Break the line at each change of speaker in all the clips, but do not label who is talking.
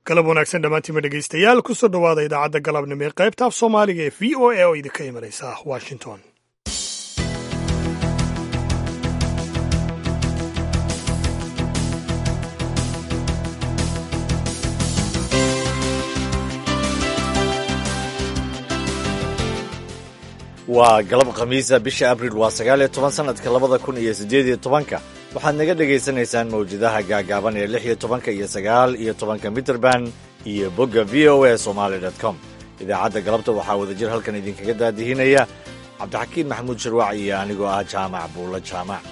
galab wanaagsan dhammaantiima dhegaystayaal kusoo dhowaada idaacadda galabnimo ee qaybta af soomaaliga ee v o a oo idinka imanaysa washington
waa galab khamiisa bisha abril waa sagaal iyo toban sanadka labada kun iyo siddeed iyo tobanka waxaad naga dhagaysanaysaan mawjadaha gaagaaban ee lix iyo tobanka iyo sagaal iyo tobanka mitrband iyo bogga v o a somaali dot com idaacadda galabta waxaa wadajir halkan idinkaga daadihinaya cabdixakiin maxamuud sharwaac iyo anigoo ah jaamac buulla jaamac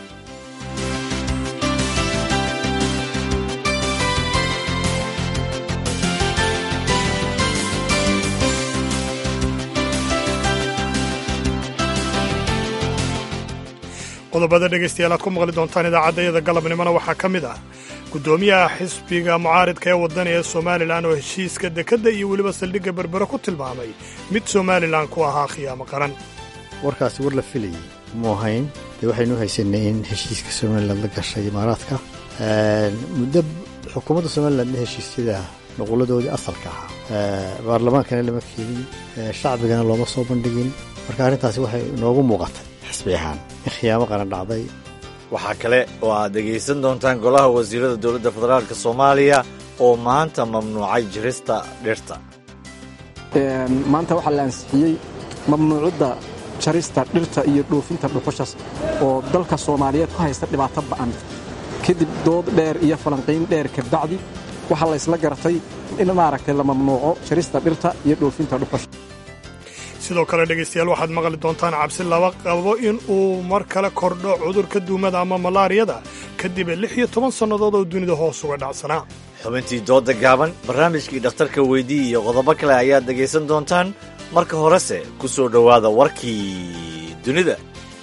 qodobada dhegaystayaal aad ku maqli doontaan idaacaddayada galabnimona waxaa ka mid ah guddoomiyaha xisbiga mucaaridka ee waddan ee somalilan oo heshiiska dekedda iyo weliba saldhigga berbere ku tilmaamay mid somalilan ku ahaa khiyaamo qaran
warkaasi war la filayay mu ahayn dee waxaynu haysanay in heshiiska somalilan la gashay imaaraadka muddo xukuumadda somalilandna heshiisyada nuquladoodii asalka ahaa baarlamaankana lama keenin shacbigana looma soo bandhigin marka arrintaasi waxay inoogu muuqatay xisbi ahaan in khiyaamo qaran dhacday
waxaa kale oo aad dhegaysan doontaan golaha wasiirada dowladda federaalka soomaaliya oo maanta mamnuucay jirista dhirta
maanta waxaa la ansixiyey mamnuucadda jarista dhirta iyo dhoofinta dhuxushas oo dalka soomaaliyeed ku haysta dhibaato ba'an kadib dood dheer iyo falanqayn dheer kabacdi waxaa la ysla garatay in maaragtay la mamnuuco jarista dhirta iyo dhoofinta dhuxusha
sidoo kale dhegaystayaal waxaad maqli doontaan cabsi laba qabo in uu mar kale kordho cudurka duumada ama malaariyada kadib lix iyo toban sannadood oo dunida hoos uga dhacsanaa
xubintii dooda gaaban barnaamijkii dhakhtarka weydii iyo qodobo kale ayaad dhegaysan doontaan marka horese ku soo dhowaada warkii dunida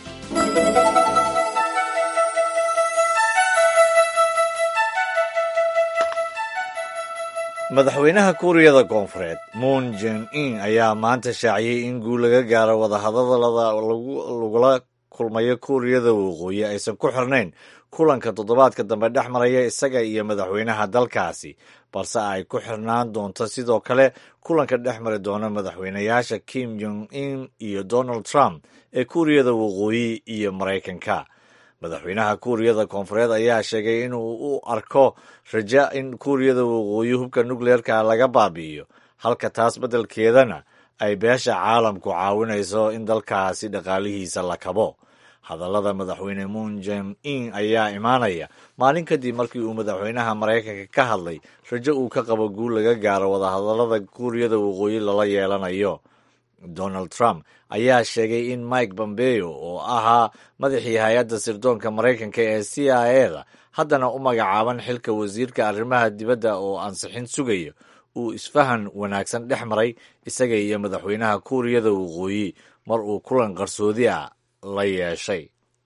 madaxweynaha kuuriyada koonfureed moon jen in ayaa maanta shaaciyey in guul laga gaaro wadahadalada lagula kulmayo kuuriyada waqooyi aysan ku xirnayn kulanka toddobaadka dambe dhex maraya isaga iyo madaxweynaha dalkaasi balse ay ku xirnaan doonto sidoo kale kulanka dhex mari doona madaxweynayaasha kim jong in iyo donald trump ee kuuriyada waqooyi iyo maraykanka madaxweynaha kuuriyada koonfureed ayaa sheegay inuu u arko raja in kuuriyada waqooyi hubka nukleerka laga baabi'iyo halka taas beddelkeedana ay beesha caalamku caawinayso in dalkaasi dhaqaalihiisa la kabo hadallada madaxweyne moon jem in ayaa imaanaya maalin kadib markii uu madaxweynaha maraykanka ka hadlay rajo uu ka qabo guul laga gaaro wadahadallada kuuriyada waqooyi lala yeelanayo donald trump ayaa sheegay in mike bombeo oo ahaa madaxii hay-adda sirdoonka maraykanka ee c i a da haddana u magacaaban xilka wasiirka arrimaha dibadda oo ansixin sugaya uu isfahan wanaagsan dhex maray isaga iyo madaxweynaha kuuriyada waqooyi mar uu kulan qarsoodi ah la yeeshay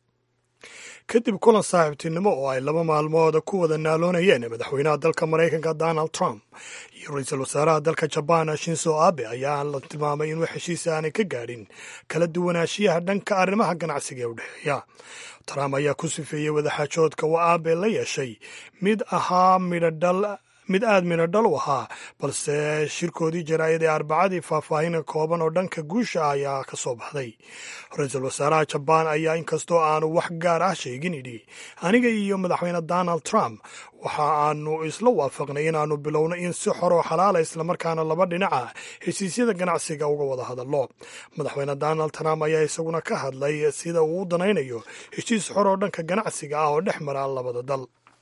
kadib kulan saaxiibtinimo oo ay laba maalmood ku wada naaloonayeen madaxweynaha dalka maraykanka donald trump iyo ra-iisul wasaaraha dalka jabaan shinso abe ayaa la tilmaamay inuu heshiis aanay ka gaadhin kala duwanaanshiyaha dhanka arrimaha ganacsiga ee u dhexeeya trump ayaa ku sifeeyey wadaxaajoodka uu abe la yeeshay mid ahaa midhodhal mid aada midhodhal u ahaa balse shirkoodii jaraa'id ee arbacadii faahfaahin kooban oo dhanka guusha ah ayaa ka soo baxday ra-iisul wasaaraha jabaan ayaa inkastoo aanu wax gaar ah sheegin idhi aniga iyo madaxweyne donald trump waxa aanu isla waafaqnay inaannu bilowno in si xor oo xalaala islamarkaana laba dhinaca heshiisyada ganacsiga uga wada hadallo madaxweyne donald trump ayaa isaguna ka hadlay sida uu u danaynayo heshiis xor oo dhanka ganacsiga ah oo dhex mara labada dal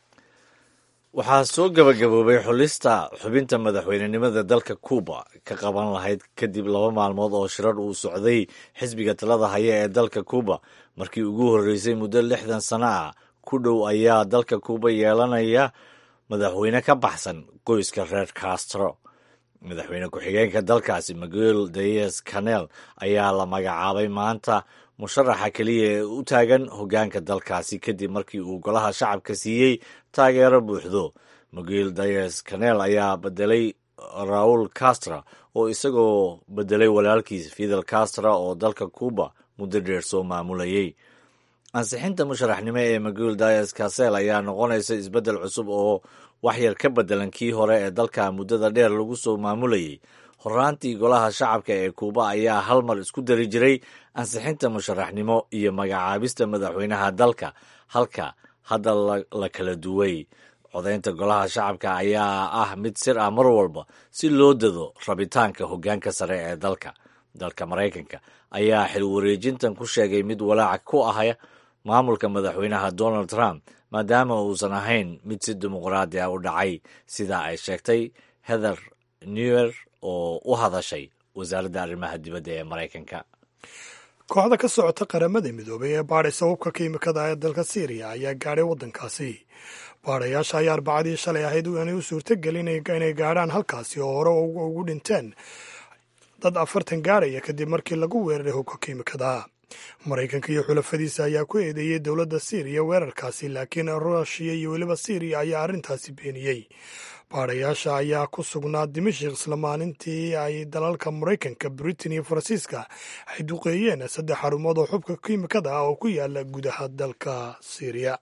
waxaa soo gabagaboobay xulista xubinta madaxweynenimada dalka cuuba ka qaban lahayd kadib laba maalmood oo shirar uu socday xisbiga talada haya ee dalka cuuba markii ugu horreysay muddo lixdan sano ah ku dhow ayaa dalka cuuba yeelanaya madaxweyne ka baxsan qoyska reer castro madaxweyne ku-xigeenka dalkaasi miguel dias canel ayaa la magacaabay maanta musharaxa keliya ee u taagan hoggaanka dalkaasi kadib markii uu golaha shacabka siiyey taageero buuxdo miguel dias canel ayaa bedelay raul castra oo isagoo bedelay walaalkiis fidel castra oo dalka cuuba muddo dheer soo maamulayay ansixinta musharaxnimo ee maguul dayas kasel ayaa noqonaysa isbeddel cusub oo waxyar ka beddelan kii hore ee dalka muddada dheer lagu soo maamulayay horaantii golaha shacabka ee kuuba ayaa hal mar isku dari jiray ansixinta musharaxnimo iyo magacaabista madaxweynaha dalka halka hadda la kala duway codaynta golaha shacabka ayaa ah mid sir ah mar walba si loo dado rabitaanka hoggaanka sare ee dalka dalka maraykanka ayaa xil wareejintan ku sheegay mid walaac ku ah maamulka madaxweynaha donald trump maadaama uusan ahayn mid si dimuqraadi ah u dhacay sida ay sheegtay heather newer oo u hadashay wasaaradda arrimaha dibadda ee maraykanka
kooxda ka socota qaramada midoobay ee baadhaysa hubka kiimikada ee dalka syriya ayaa gaadhay waddankaasi baadhayaasha ayaa arbacadii shalay ahayd inay u suurtagelin inay gaadhaan halkaasi oo hore ugu dhinteen dad afartan gaadhaya kadib markii lagu weeraray hubka kiimikada maraykanka iyo xulafadiisa ayaa ku eedeeyey dowladda syriya weerarkaasi laakiin ruushiya iyo weliba syriya ayaa arrintaasi beeniyey baadhayaasha ayaa ku sugnaa dimashik isla maalintii ay dalalka maraykanka britain iyo faransiiska ay duqeeyeen saddex xarumood oo xubka kiimikada ah oo ku yaala gudaha dalka syriya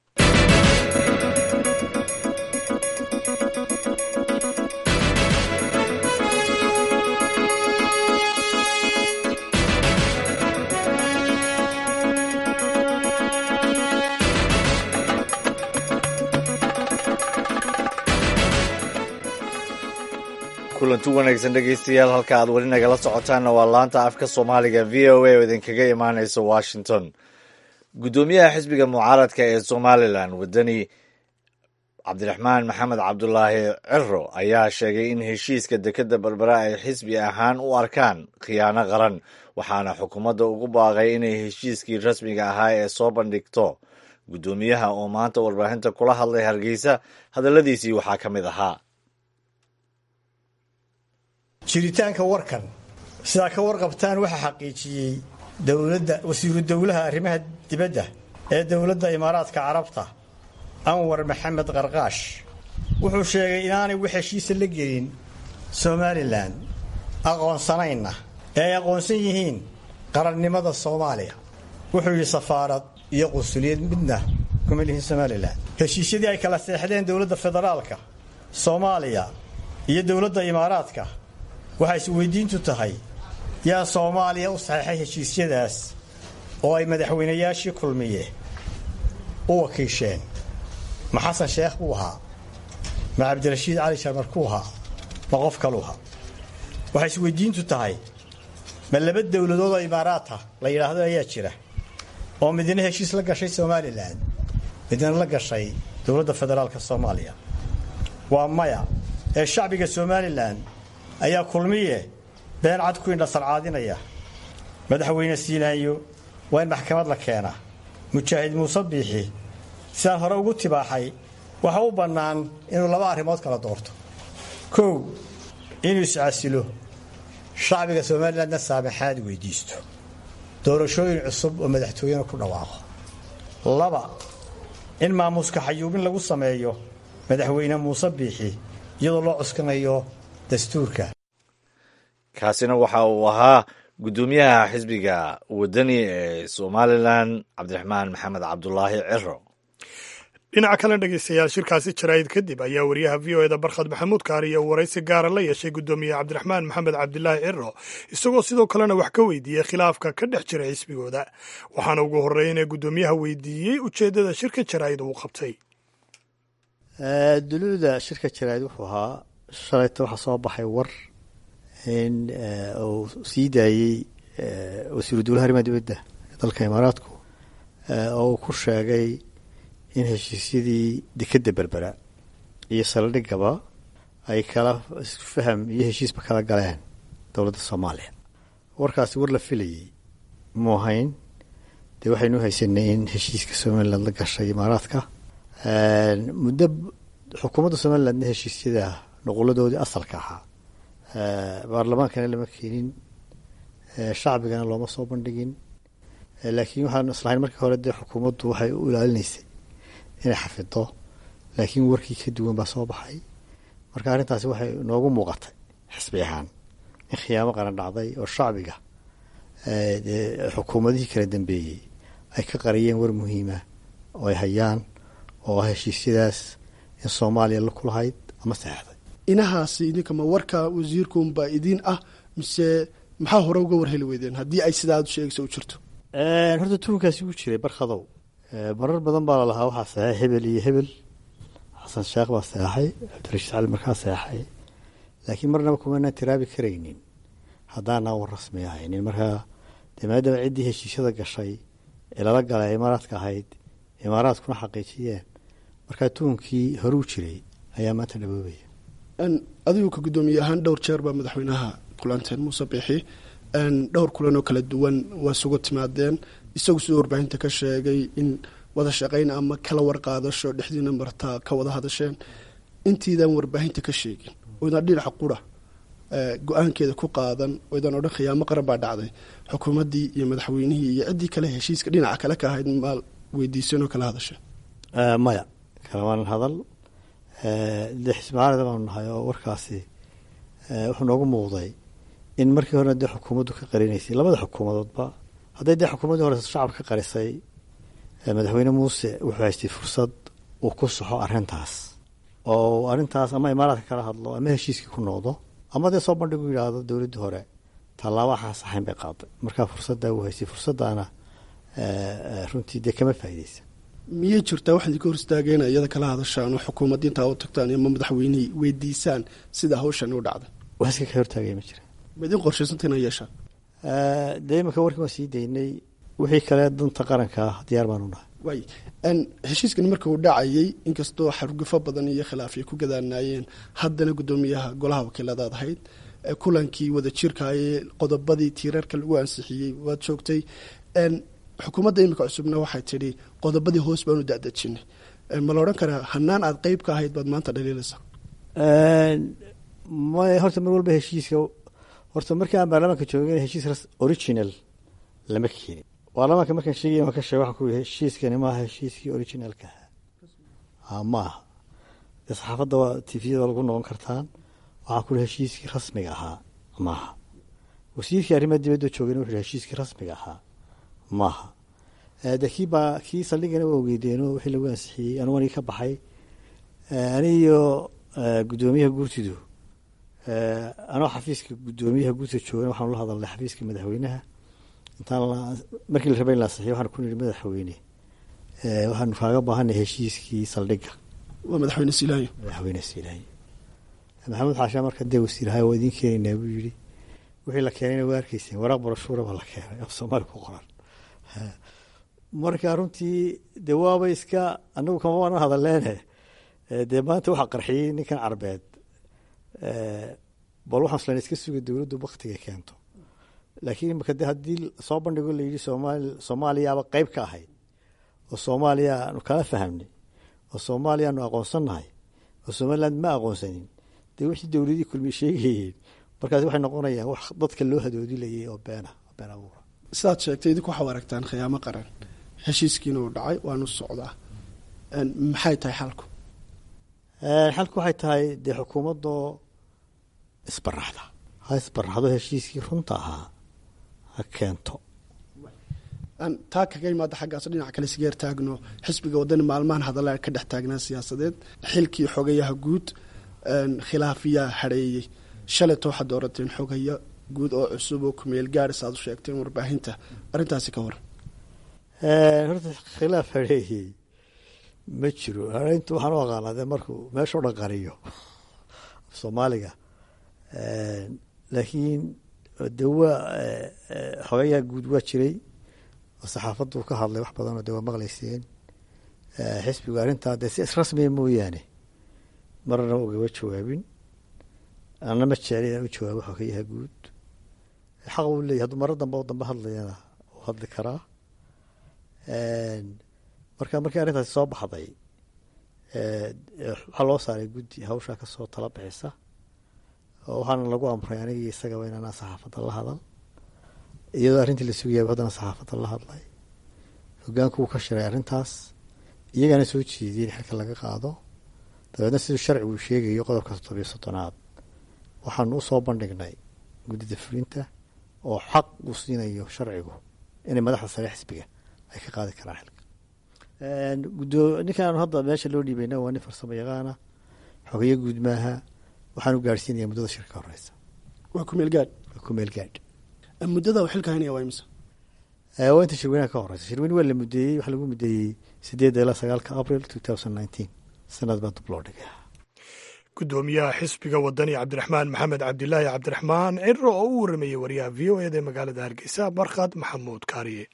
kulanti wanaagsan dhegeystayaal halka aad weli nagala socotaanna waa laanta afka soomaaliga v o a oo idinkaga imaaneysa washington guddoomiyaha xisbiga mucaaradka ee somalilan wadani cabdiraxmaan maxamed cabdulaahi ciro ayaa sheegay in heshiiska dekeda berbera ay xisbi ahaan u arkaan khiyaano qaran waxaana xukuumadda ugu baaqay inay heshiiskii rasmiga ahaa ee soo bandhigto guddoomiyaha oo maanta warbaahinta kula hadlay hargeysa hadalladiisii waxaa ka mid ahaa
jiritaanka warkan sidaa ka warqabtaan waxaa xaqiijiyey dowladda wasiiru dowlaha arrimaha dibadda ee dowladda imaaraadka carabta anwar maxamed qarqaash wuxuu sheegay inaanay wax heshiisa la gelin somalilan aqoonsanayna ee ay aqoonsan yihiin qarannimada soomaaliya wuxuu yidhi safaarad iyo qunsuliyad midna kuma lihin somalilan heshiisyadii ay kala seexdeen dowladda federaalka soomaaliya iyo dowladda imaaraadka waxay isweydiintu tahay yaa soomaaliya u saxeexay heshiisyadaas oo ay madaxweynayaashii kulmiye u wakiisheen ma xasan sheekh buu ahaa ma cabdirashiid cali sharmar kuu ahaa ma qof kaluu ahaa waxay isweydiintu tahay ma laba dowladood oo imaaraata la yidhaahdo ayaa jira oo midna heshiis la gashay somalilan midna la gashay dowladda federaalka soomaaliya waa maya ee shacbiga somalilan ayaa kulmiye been cad ku indhasarcaadinaya madaxweyne siinaanyo waa in maxkamad la keenaa mujaahid muuse biixi sidaan hore ugu tibaaxay waxa u bannaan inuu laba arrimood kala doorto kow inuu iscasilo shacbiga somalilandna saamaxaad weydiisto doorashooyin cusub oo madaxtooyena ku dhawaaqo laba in maamuuska xayuubin lagu sameeyo madaxweyne muuse biixi iyadoo loo cuskanayo dastuurka
kaasina waxa uu ahaa guddoomiyaha xisbiga wadani ee somalilan cabdiraxmaan maxamed cabdulaahi ciro
dhinaca kale dhegeystayaal shirkaasi jaraa'id kadib ayaa wariyaha v o eda barkhad maxamuud kaariya uu waraysi gaara la yeeshay guddoomiye cabdiraxmaan maxamed cabdilaahi ciro isagoo sidoo kalena wax ka weydiiyey khilaafka ka dhex jira xisbigooda waxaana ugu horreeya inay guddoomiyaha weydiiyey ujeeddada shirka jaraa'id uu qabtay
duluuda shirka jaraa'id wuxuu ahaa shalayta waxaa soo baxay war in uu sii daayey wasiiru dowlaha arrimaha dibadda ee dalka imaaraadku oo uu ku sheegay in heshiisyadii dekedda berbera iyo saldhigaba ay kala faham iyo heshiisba kala galeen dowladda soomaaliya warkaasi war la filayey mu ahayn dee waxaynu haysanay in heshiiska somaliland la gashay imaaraadka muddo xukuumadda somalilandna heshiisyada nuquladoodii asalka ahaa baarlamaankana lama keenin shacbigana looma soo bandhigin laakiin waxaan islahayn markii hore dee xukuumaddu waxay u ilaalinaysay inay xafido laakiin warkii ka duwan baa soo baxay marka arrintaasi waxay noogu muuqatay xisbi ahaan in khiyaamo qaran dhacday oo shacbiga xukuumadihii kala dambeeyey ay ka qariyeen war muhiima oo ay hayaan oo ah heshiisyadaas in soomaaliya la kulahayd ama saxeixday
inahaasi idinka ma warka wasiirkuunbaa idiin ah mise maxaa hore uga warheli weydeen haddii ay sidaa aad sheegaysa u jirto
horta tuunkaasi wuu jiray barkhadow marar badan baa lalahaa waxaa saxeexay hebel iyo hebel xasan sheekh baa saxeexay cabdirashiid cali markaa saxeexay laakiin marnaba kumanaan tiraabi karaynin haddaanaan war rasmi ahaynin markaa dee maadaama ciddii heshiisyada gashay ee lala galay imaaraadka ahayd imaaraadkuna xaqiijiyeen markaa tuunkii horuu jiray ayaa maanta dhaboobaya
adigu ka guddoomiye ahaan dhowr jeer baa madaxweynaha kulanteen muuse biixi dhowr kulan oo kala duwan waa isugu timaadeen isagu sidoo warbaahinta ka sheegay in wada shaqayn ama kala warqaadasho dhexdiina martaa ka wada hadasheen intiidaan warbaahinta ka sheegin oydaan dhinaca qura go-aankeeda ku qaadan oydaan odhan khiyaamo qaran baa dhacday xukuumaddii iyo madaxweynihii iyo ciddii kale heshiiska dhinaca kale ka ahayd maal weydiiseen oo kala hadasheen
maya kalamaanan hadal dee xismaalida baanu nahay oo warkaasi wuxuu noogu muuqday in markii horena dee xukuumaddu ka qarinaysay labada xukuumadoodba hadday dee xukuumaddii hore shacabka ka qarisay madaxweyne muuse wuxuu haystay fursad uu ku saxo arrintaas oo arrintaas ama imaaraadka kala hadlo ama heshiiskii ku noqdo ama dee soo bandhigu yidhaahdo dowladdii hore tallaabo waxaan saxayn bay qaaday markaa fursaddaa uu haystay fursaddaana runtii dee kama faa'iideysa
miyay jirtaa wax idinka hor istaageena iyada kala hadashaan oo xukuumadda intaa u tagtaan ama madaxweynihii weydiisaan sida hawshan u dhacday
wax iska ka hortaagaya ma jira
ma idin qorshaysanta inaa yeeshaan
dee iminka warkii waan sii daynay wixii kale danta qaranka ah diyaar baanu nahay
waay heshiiskani marka uu dhacayay inkastoo xargufo badan iyo khilaaf ay ku gadaanaayeen haddana guddoomiyaha golaha wakiiladaad ahayd kulankii wada jirkaayee qodobadii tiirarka lagu ansixiyey waad joogtay xukuumadda imika cusubna waxay tidhi qodobadii hoos baanu dadejinay ma la odhan karaa hanaan aad qeyb ka ahayd baad maanta dhaliilaysaa
may horta mar walba heshiiska horta markii aan baarlamaanka joogin heshiis original lama keenin baarlamaanka markaan sheegay waan ka sheeg waxaan ku yidhi heshiiskani maaha heshiiskii originalka ahaa ma aha dee saxaafadda waa tifiyada lagu noqon kartaan waxaan ku yihi heshiiskii rasmiga ahaa maaha wasiirkii arrimaha dibadda joogayna wuxu yhi heshiiskii rasmiga ahaa maaha de kii baa kii saldhigana waa ogeydeeno wixii lagu ansixiyey anugu anigi ka baxay aniyo guddoomiyaha guurtidu anoo xafiiska guddoomiyaha guurtida joogan waxaanu la hadalnay xafiiska madaxweynaha intaan markii la rabay in la ansixiyo waxaan ku nihi madaxweyne waxaanu kaaga baahanay heshiiskii saldhigga
waa madaxweyne silaayo
madaxweyne silaayo maxamuud xaashaa marka dee wasiirahay waa idiin keenaynaa buu yidhi wixii la keenayna waa arkeyseen waraaq barashuura baa la keenay af soomaali ku qoran marka runtii dee waaba iska anagu kama waanan hadaleene dee maanta waxaa qarxiyey ninkan carbeed bal waxaan islan iska suga dowladdu baktiga keento laakiin imika de haddii soo bandhigo la yidhi soomaali soomaaliyaaba qeyb ka ahayd oo soomaaliya aanu kala fahamnay oo soomaaliya aanu aqoonsannahay oo somaliland ma aqoonsanin dee wixii dowladii kulmi sheegayeen markaas waxay noqonayaan wax dadka loo hadoodilayay oo beena been abuura
sidaad sheegtay idinku waxaa aragtaan khiyaamo qaran heshiiskiina uu dhacay waanu socdaa maxay tahay xalku
xalku waxay tahay dee xukuumaddoo isbaraxda ha isbaraxdo heshiiskii runta ahaa ha keento
taa kaga imaada xaggaas dhinac kale sigeer taagno xisbiga wadani maalmahan hadalla ka dhex taagnaa siyaasadeed xilkii xogayaha guud khilaafiyaa hareeyey shalayto waxaad doorateen xogaya guud oo cusub oo kumeel gaaris aad u sheegteen warbaahinta arrintaasi ka waran
horta khilaaf hareeyey ma jiro hareynta waxaan u aqaanaa dee markuu meeshao dhan qariyo soomaaliga laakiin de waa xogayaa guud waa jiray oo saxaafaddu ka hadlay wax badanoo de waa maqlayseen xisbigu arrintaa dee si israsmiya mooyaane marna ugama jawaabin ana ma jecel inaan u jawaabo xogayaha guud xaq uu leeyahy hadduu maro dambe oo dambe hadlayana uu hadli karaa marka markii arrintaasi soo baxday waxaa loo saaray guddi hawshaa kasoo tala bixisa oo waxaana lagu amray anigii isagaba inaanaan saxaafadda la hadal iyadoo arrintii la sugayaba haddana saxaafadda la hadlay hogaanku wuu ka shiray arrintaas iyagana soo jeediyey in xilka laga qaado dabeedna siduu sharcigu uu sheegayo qodobka toddobiyo soddonaad waxaanu usoo bandhignay guddida fulinta oo xaq uu siinayo sharcigu inay madaxda sare xisbiga ay ka qaadi karaan xilka gudoo ninkaan hadda meesha loo dhiibayna waa nin farsamo yaqaana xogeyo guud maaha waxaan u gaadhsiinaya muddada shirka ka horeysa
waa kumeel gaadh
waa ku meel gaadh
muddada uu xilka haynaya waa imisa
waa inta shirweynaha ka horeysa shirweyne waa la mudeeyey waxaa lagu mudeeyey sideedda ilaa sagaalka abril two thousand nineteen sanad baa dib loo dhigay
gudoomiyaha xisbiga wadani cabdiraxmaan maxamed cabdilaahi cabdiraxmaan ciro oo u waramayey wariyaha v o eda ee magaalada hargeysa barkhad maxamuud kaariye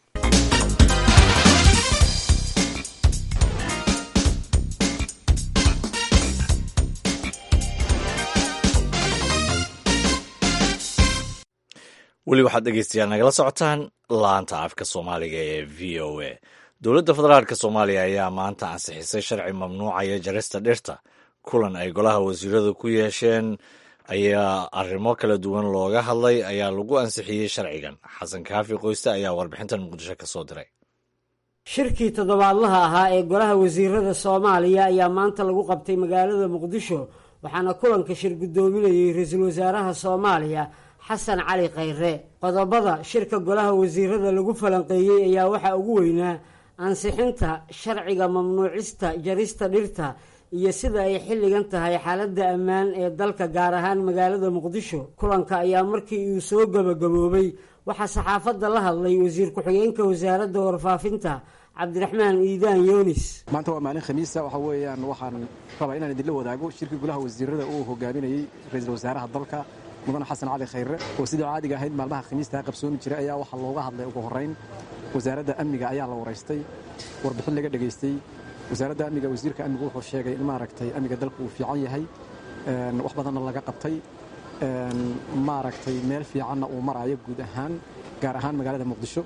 weli waxaad dhegeystayaal nagala socotaan laanta afka soomaaliga ee v o a dowladda federaalk soomaaliya ayaa maanta ansixisay sharci mamnuucaya jarista dhirta kulan ay golaha wasiiradu ku yeesheen ayaa arrimo kala duwan looga hadlay ayaa lagu ansixiyey sharcigan xasan kaafi qoyste ayaa warbixintan muqdisho ka soo diray
shirkii toddobaadlaha ahaa ee golaha wasiirada soomaaliya ayaa maanta lagu qabtay magaalada muqdisho waxaana kulanka shir guddoominayey ra-iisul wasaaraha soomaaliya xasan cali khayre qodobada shirka golaha wasiirada lagu falanqeeyey ayaa waxaa ugu weynaa ansixinta sharciga mamnuucista jarista dhirta iyo sida ay xilligan tahay xaaladda ammaan ee dalka gaar ahaan magaalada muqdisho kulanka ayaa markii uu soo gabagaboobay waxaa saxaafadda la hadlay wasiir ku-xigeenka wasaaradda warfaafinta cabdiraxmaan iidaan yoonis
maanta waa maalin khamiisa waxa weeyaan waxaan rabaa inaan idinla wadaago shirkii golaha wasiirada uu hogaaminayey ra-iisul wasaaraha dalka mudane xasan cali khayre oo sidii caadiga ahayd maalmaha khamiistaa qabsoomi jiray ayaa waxaa looga hadlay ugu horrayn wasaaradda amniga ayaa la waraystay warbixin laga dhegaystay wasaaradda amniga wasiirka amnigu wuxuu sheegay in maaragtay amniga dalku uu fiican yahay wax badanna laga qabtay maaragtay meel fiicanna uu maraayo guud ahaan gaar ahaan magaalada muqdisho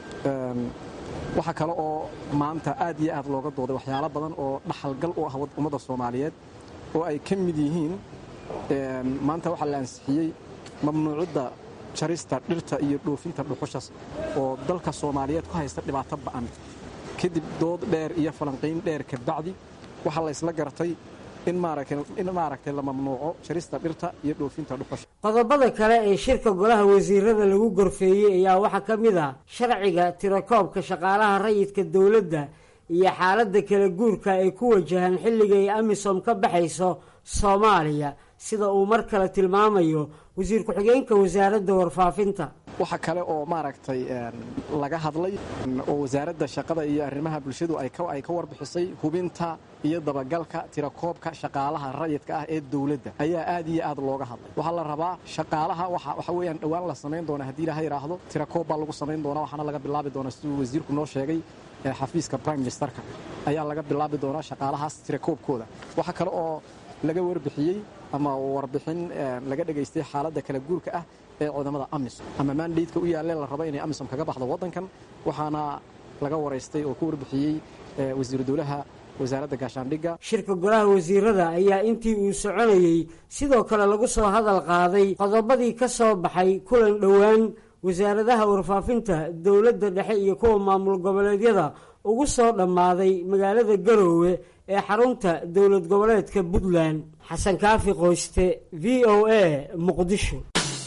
waxaa kale oo maanta aad iyo aad looga dooday waxyaalo badan oo dhaxalgal u ah ummadda soomaaliyeed oo ay ka mid yihiin maanta waxaa la ansixiyey mamnuucidda jarista dhirta iyo dhoofinta dhuxushas oo dalka soomaaliyeed ku haysta dhibaato ba'an kadib dood dheer iyo falanqiyn dheer kabacdi waxaa la ysla gartay in maaragtay la mamnuuco jarista dhirta iyo dhoofinta dhuxusha
qodobada kale ee shirka golaha wasiirada lagu gorfeeyey ayaa waxaa ka mid ah sharciga tirakoobka shaqaalaha rayidka dowladda iyo xaaladda kala guurka ay ku wajahaan xilliga ay amisom ka baxayso soomaaliya sida uu mar kale tilmaamayo wasiir ku-xigeenka wasaaradda warfaafinta
waxa kale oo maaragtay laga hadlay oo wasaaradda shaqada iyo arrimaha bulshadu ay ka warbixisay hubinta iyo dabagalka tirakoobka shaqaalaha rayidka ah ee dowladda ayaa aad iyo aad looga hadlay waxaa la rabaa shaqaalaha waxa weeyaan dhowaan la samayn doona haddii ilaha yidhaahdo tirakoob baa lagu samayn doonaa waxaana laga bilaabi doonaa siduu wasiirku noo sheegay xafiiska prime ministerka ayaa laga bilaabi doonaa shaqaalahaas tirakoobkooda waxaa kale oo laga warbixiyey ama warbixin laga dhegaystay xaaladda kala guurka ah ee cudamada amisom ama maandheydka u yaalle la rabo inay amisom kaga baxdo waddankan waxaana laga waraystay oo ka warbixiyey wasiiru dowlaha wasaaradda gaashaandhigga
shirka golaha wasiirada ayaa intii uu soconayey sidoo kale lagu soo hadal qaaday qodobadii ka soo baxay kulan dhowaan wasaaradaha warfaafinta dowladda dhexe iyo kuwa maamul goboleedyada ugu soo dhammaaday magaalada garoowe ee xarunta dowlad goboleedka puntland xasan kaafi qoyste v o a muqdisho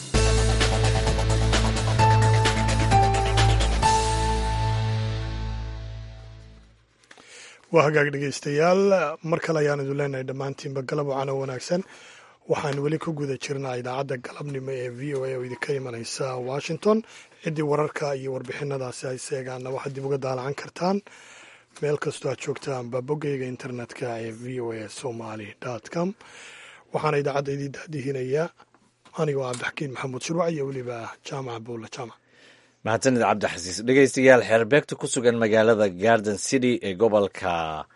waa hagaag dhegeystayaal mar kale ayaan idin leenahay dhammaantiinba galab wacano wanaagsan waxaan weli ku guda jirnaa idaacadda galabnimo ee v o a oo idinka imanaysa washington ciddii wararka iyo warbixinadaasi ay seegaanna waxaad dib uga daalacan kartaan meel kastoo aad joogtaanba boggeyga internetka ee v o a somaly com waxaana idaacadda idii daadihinayaa anigoo cabdixakiin maxamuud shirwac iyo weliba jaamaca bowla jaamac
mahadsanid cabdixasiis dhegeystayaal xeerbeegta ku sugan magaalada garden city ee gobolka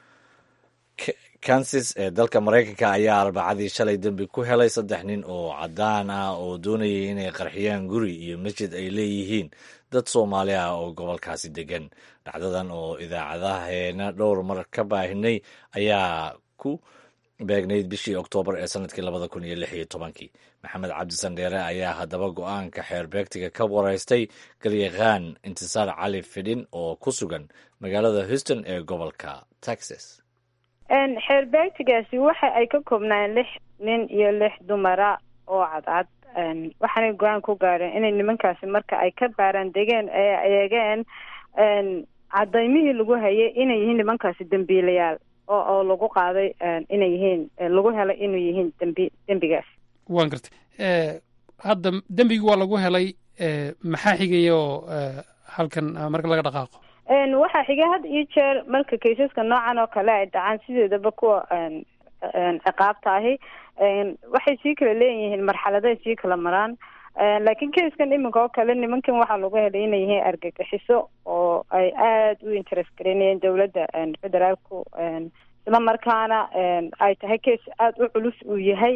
kansas ee dalka maraykanka ayaa arbacadii shalay dembi ku helay saddex nin oo caddaan ah oo doonayay inay qarxiyaan guri iyo masjid ay leeyihiin dad soomaali ah oo gobolkaasi degan dhacdadan oo idaacadaheena dhowr mar ka baahinay ayaa ku beegnayd bishii oktoobar ee sanadkii labada kun iyo lix iyo tobankii maxamed cabdisan dheere ayaa haddaba go-aanka xeerbeegtiga ka waraystay garyaqaan intisaar cali fidhin oo ku sugan magaalada houston ee gobolka texas
xeerbeegtigaasi waxa ay ka koobnaan lix nin iyo lix dumara oo cadcad waxaanay go-aan ku gaareen inay nimankaasi marka ay ka baaraan degeen ee eegeen cadaymihii lagu hayay inay yihiin nimankaasi dembiilayaal oo oo lagu qaaday inay yihiin lagu helay inuu yihiin dembi dembigaas
waan gartay hadda dembigii waa lagu helay maxaa xigaya oo halkan marka laga dhaqaaqo
waxaa xigay had iyo jeer marka kaysaska noocan oo kale ay dhacaan sideedaba kuwa ciqaabta ahi waxay sii kala leeyihiin marxaladay sii kala maraan laakiin kayskan iminka oo kale nimankan waxaa lagu helay inay yihiin argagixiso oo ay aada u interest gareynayeen dowladda federaalku isla markaana ay tahay case aada u culus uu yahay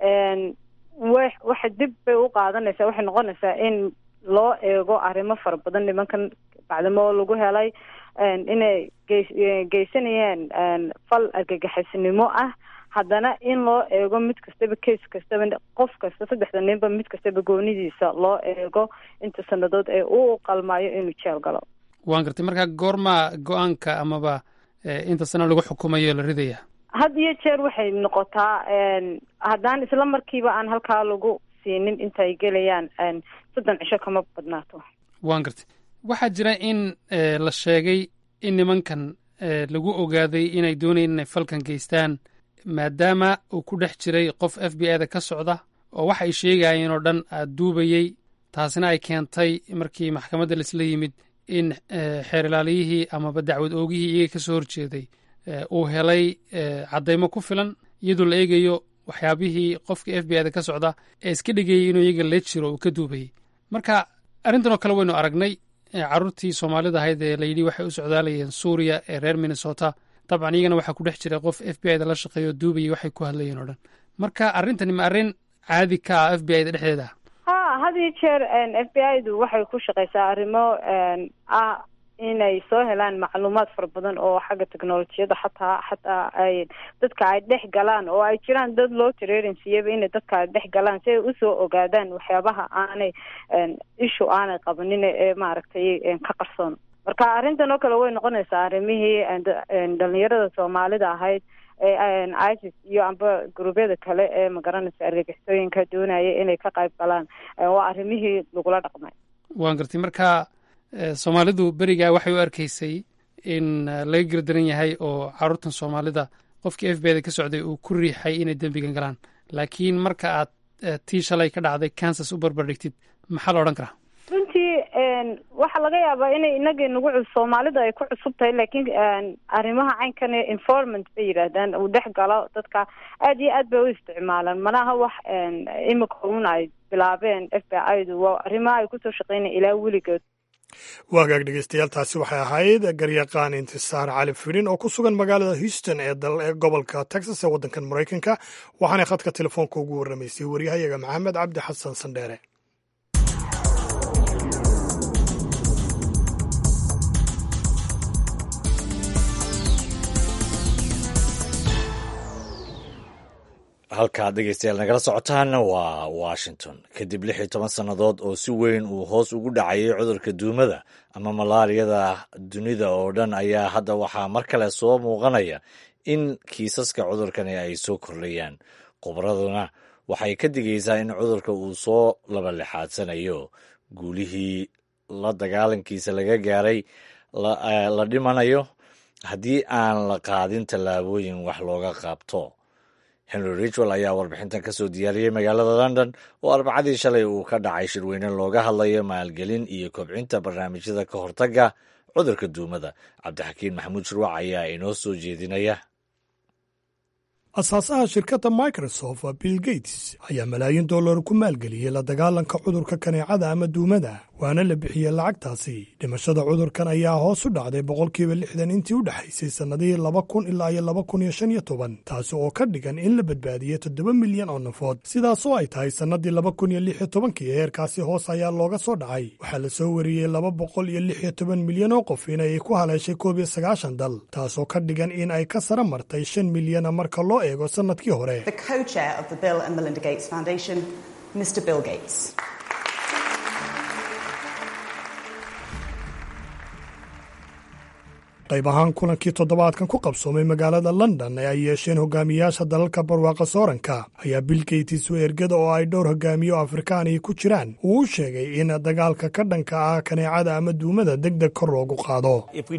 w waxa dib bay u qaadanaysaa waxay noqonaysaa in loo eego arrimo fara badan nimankan bacdamo oo lagu helay inay geys geysanayeen fal argagixisnimo ah haddana in loo eego mid kastaba case kastaba qof kasta saddexda ninba mid kastaba goonidiisa loo eego inta sanadood ee uu qalmaayo inuu jeel galo
waan gartay marka goormaa go-aanka amaba inta sana lagu xukumayo la ridaya
had iyo jeer waxay noqotaa haddaan isla markiiba aan halkaa lagu siinin intaay gelayaan soddon cisho kama badnaato
waan gartay waxaa jira in la sheegay in nimankan lagu ogaaday inay doonayeen inay falkan geystaan maadaama uu ku dhex jiray qof f b i da ka socda oo waxa ay sheegayeen oo dhan aad duubayey taasina ay keentay markii maxkamadda laisla yimid in xeer ilaaliyihii amaba dacwad oogihii iyaga ka soo horjeeday uu helay caddaymo ku filan iyadoo la eegayo waxyaabihii qofkii f b i da ka socda ee iska dhigayay inuu iyaga la jiro uu ka duubayey marka arrintan oo kale waynu aragnay carruurtii soomaalida ahayd ee layidhi waxay u socdaalayeen suuriya ee reer minnesota dabcan iyagana waxaa ku dhex jiray qof f b i da la shaqeeyo duubayay waxay ku hadlayeen oo dhan marka arrintani ma arrin caadi ka ah f b i da dhexdeeda
ha had iyo jeer f b i du waxay ku shaqaysaa arrimo ah inay soo helaan macluumaad fara badan oo xagga technolojiyada xataa xataa ay dadka ay dhex galaan oo ay jiraan dad loo tareerin siiyaba inay dadka ay dhex galaan si ay usoo ogaadaan waxyaabaha aanay ishu aanay qabanin ee maaragtay ka qarsoon marka arrintan oo kale way noqonaysaa arrimihii dhalinyarada soomaalida ahayd ee isis iyo amba guruubyada kale ee magaranaysa argagixisooyinka doonaya inay ka qayb galaan waa arrimihii lagula dhaqmay
waan gartay marka soomaalidu berigaa waxay u arkaysay in laga gardaran yahay oo carruurtan soomaalida qofkii f b da ka socday uu ku riixay inay dembigan galaan laakiin marka aad tii shalay ka dhacday kansas u barbardhigtid maxaa la odhan karaa
runtii waxaa laga yaabaa inay inagii nagu cus soomaalida ay ku cusub tahay laakiin arrimaha caynkan informant bay yidhaahdaan uu dhex galo dadka aada iyo aad bay u isticmaalaan manaha wax imika un ay bilaabeen f b i du waa arrimaha ay kusoo shaqeynaya ilaa weligood
waagaag dhegeystayaal taasi waxay ahayd garyaqaan intisaar cali fidhin oo ku sugan magaalada houston ee ee gobolka texas ee waddankan maraykanka waxaanay khadka telefoonka ugu warramaysay waryahayaga maxamed cabdi xasan sandheere
halkaad dhegeystayaal nagala socotaana waa washington kadib lix iyo toban sannadood oo si weyn uu hoos ugu dhacayay cudurka duumada ama malaariyada dunida oo dhan ayaa hadda waxaa mar kale soo muuqanaya in kiisaska cudurkani ay soo kordhayaan khubraduna waxay ka digaysaa in cudurka uu soo labalixaadsanayo guulihii la dagaalankiisa laga gaaray la dhimanayo haddii aan la qaadin tallaabooyin wax looga qaabto henry richwell ayaa warbixintan ka soo diyaariyey magaalada london oo arbacadii shalay uu ka dhacay shirweyne looga hadlayo maalgelin iyo kobcinta barnaamijyada ka hortagga cudurka duumada cabdixakiin maxamuud shirwac ayaa inoo soo jeedinaya
asaasaha shirkadda microsoft bill gates ayaa malaayiin dollar ku maalgeliyey la dagaalanka cudurka kaneecada ama duumada waana la bixiyey lacagtaasi dhimashada cudurkan ayaa hoos u dhacday boqolkiiba lixdan intii u dhexaysay sannadihii laba kun ilaa iyo laba kun iyo shan iyo toban taasi oo ka dhigan in la badbaadiyey toddoba milyan oo nafood sidaasoo ay tahay sannadii laba kun iyo lix iyo tobankii heerkaasi hoos ayaa looga soo dhacay waxaa la soo wariyey laba boqol iyo lix iyo toban milyan oo qof inay ku haleeshay koob iyo sagaashan dal taasoo ka dhigan in ay ka sara martay shan milyana marka loo eego sannadkii hore qayb ahaan kulankii toddobaadkan ku qabsoomay magaalada london ee ay yeesheen hogaamiyaasha dalalka barwaaqa sooranka ayaa bill gates oo ergada oo ay dhowr hogaamiyo afrikaaniya ku jiraan uu u sheegay in dagaalka ka dhanka ah kaneecada ama duumada deg deg kor loogu qaado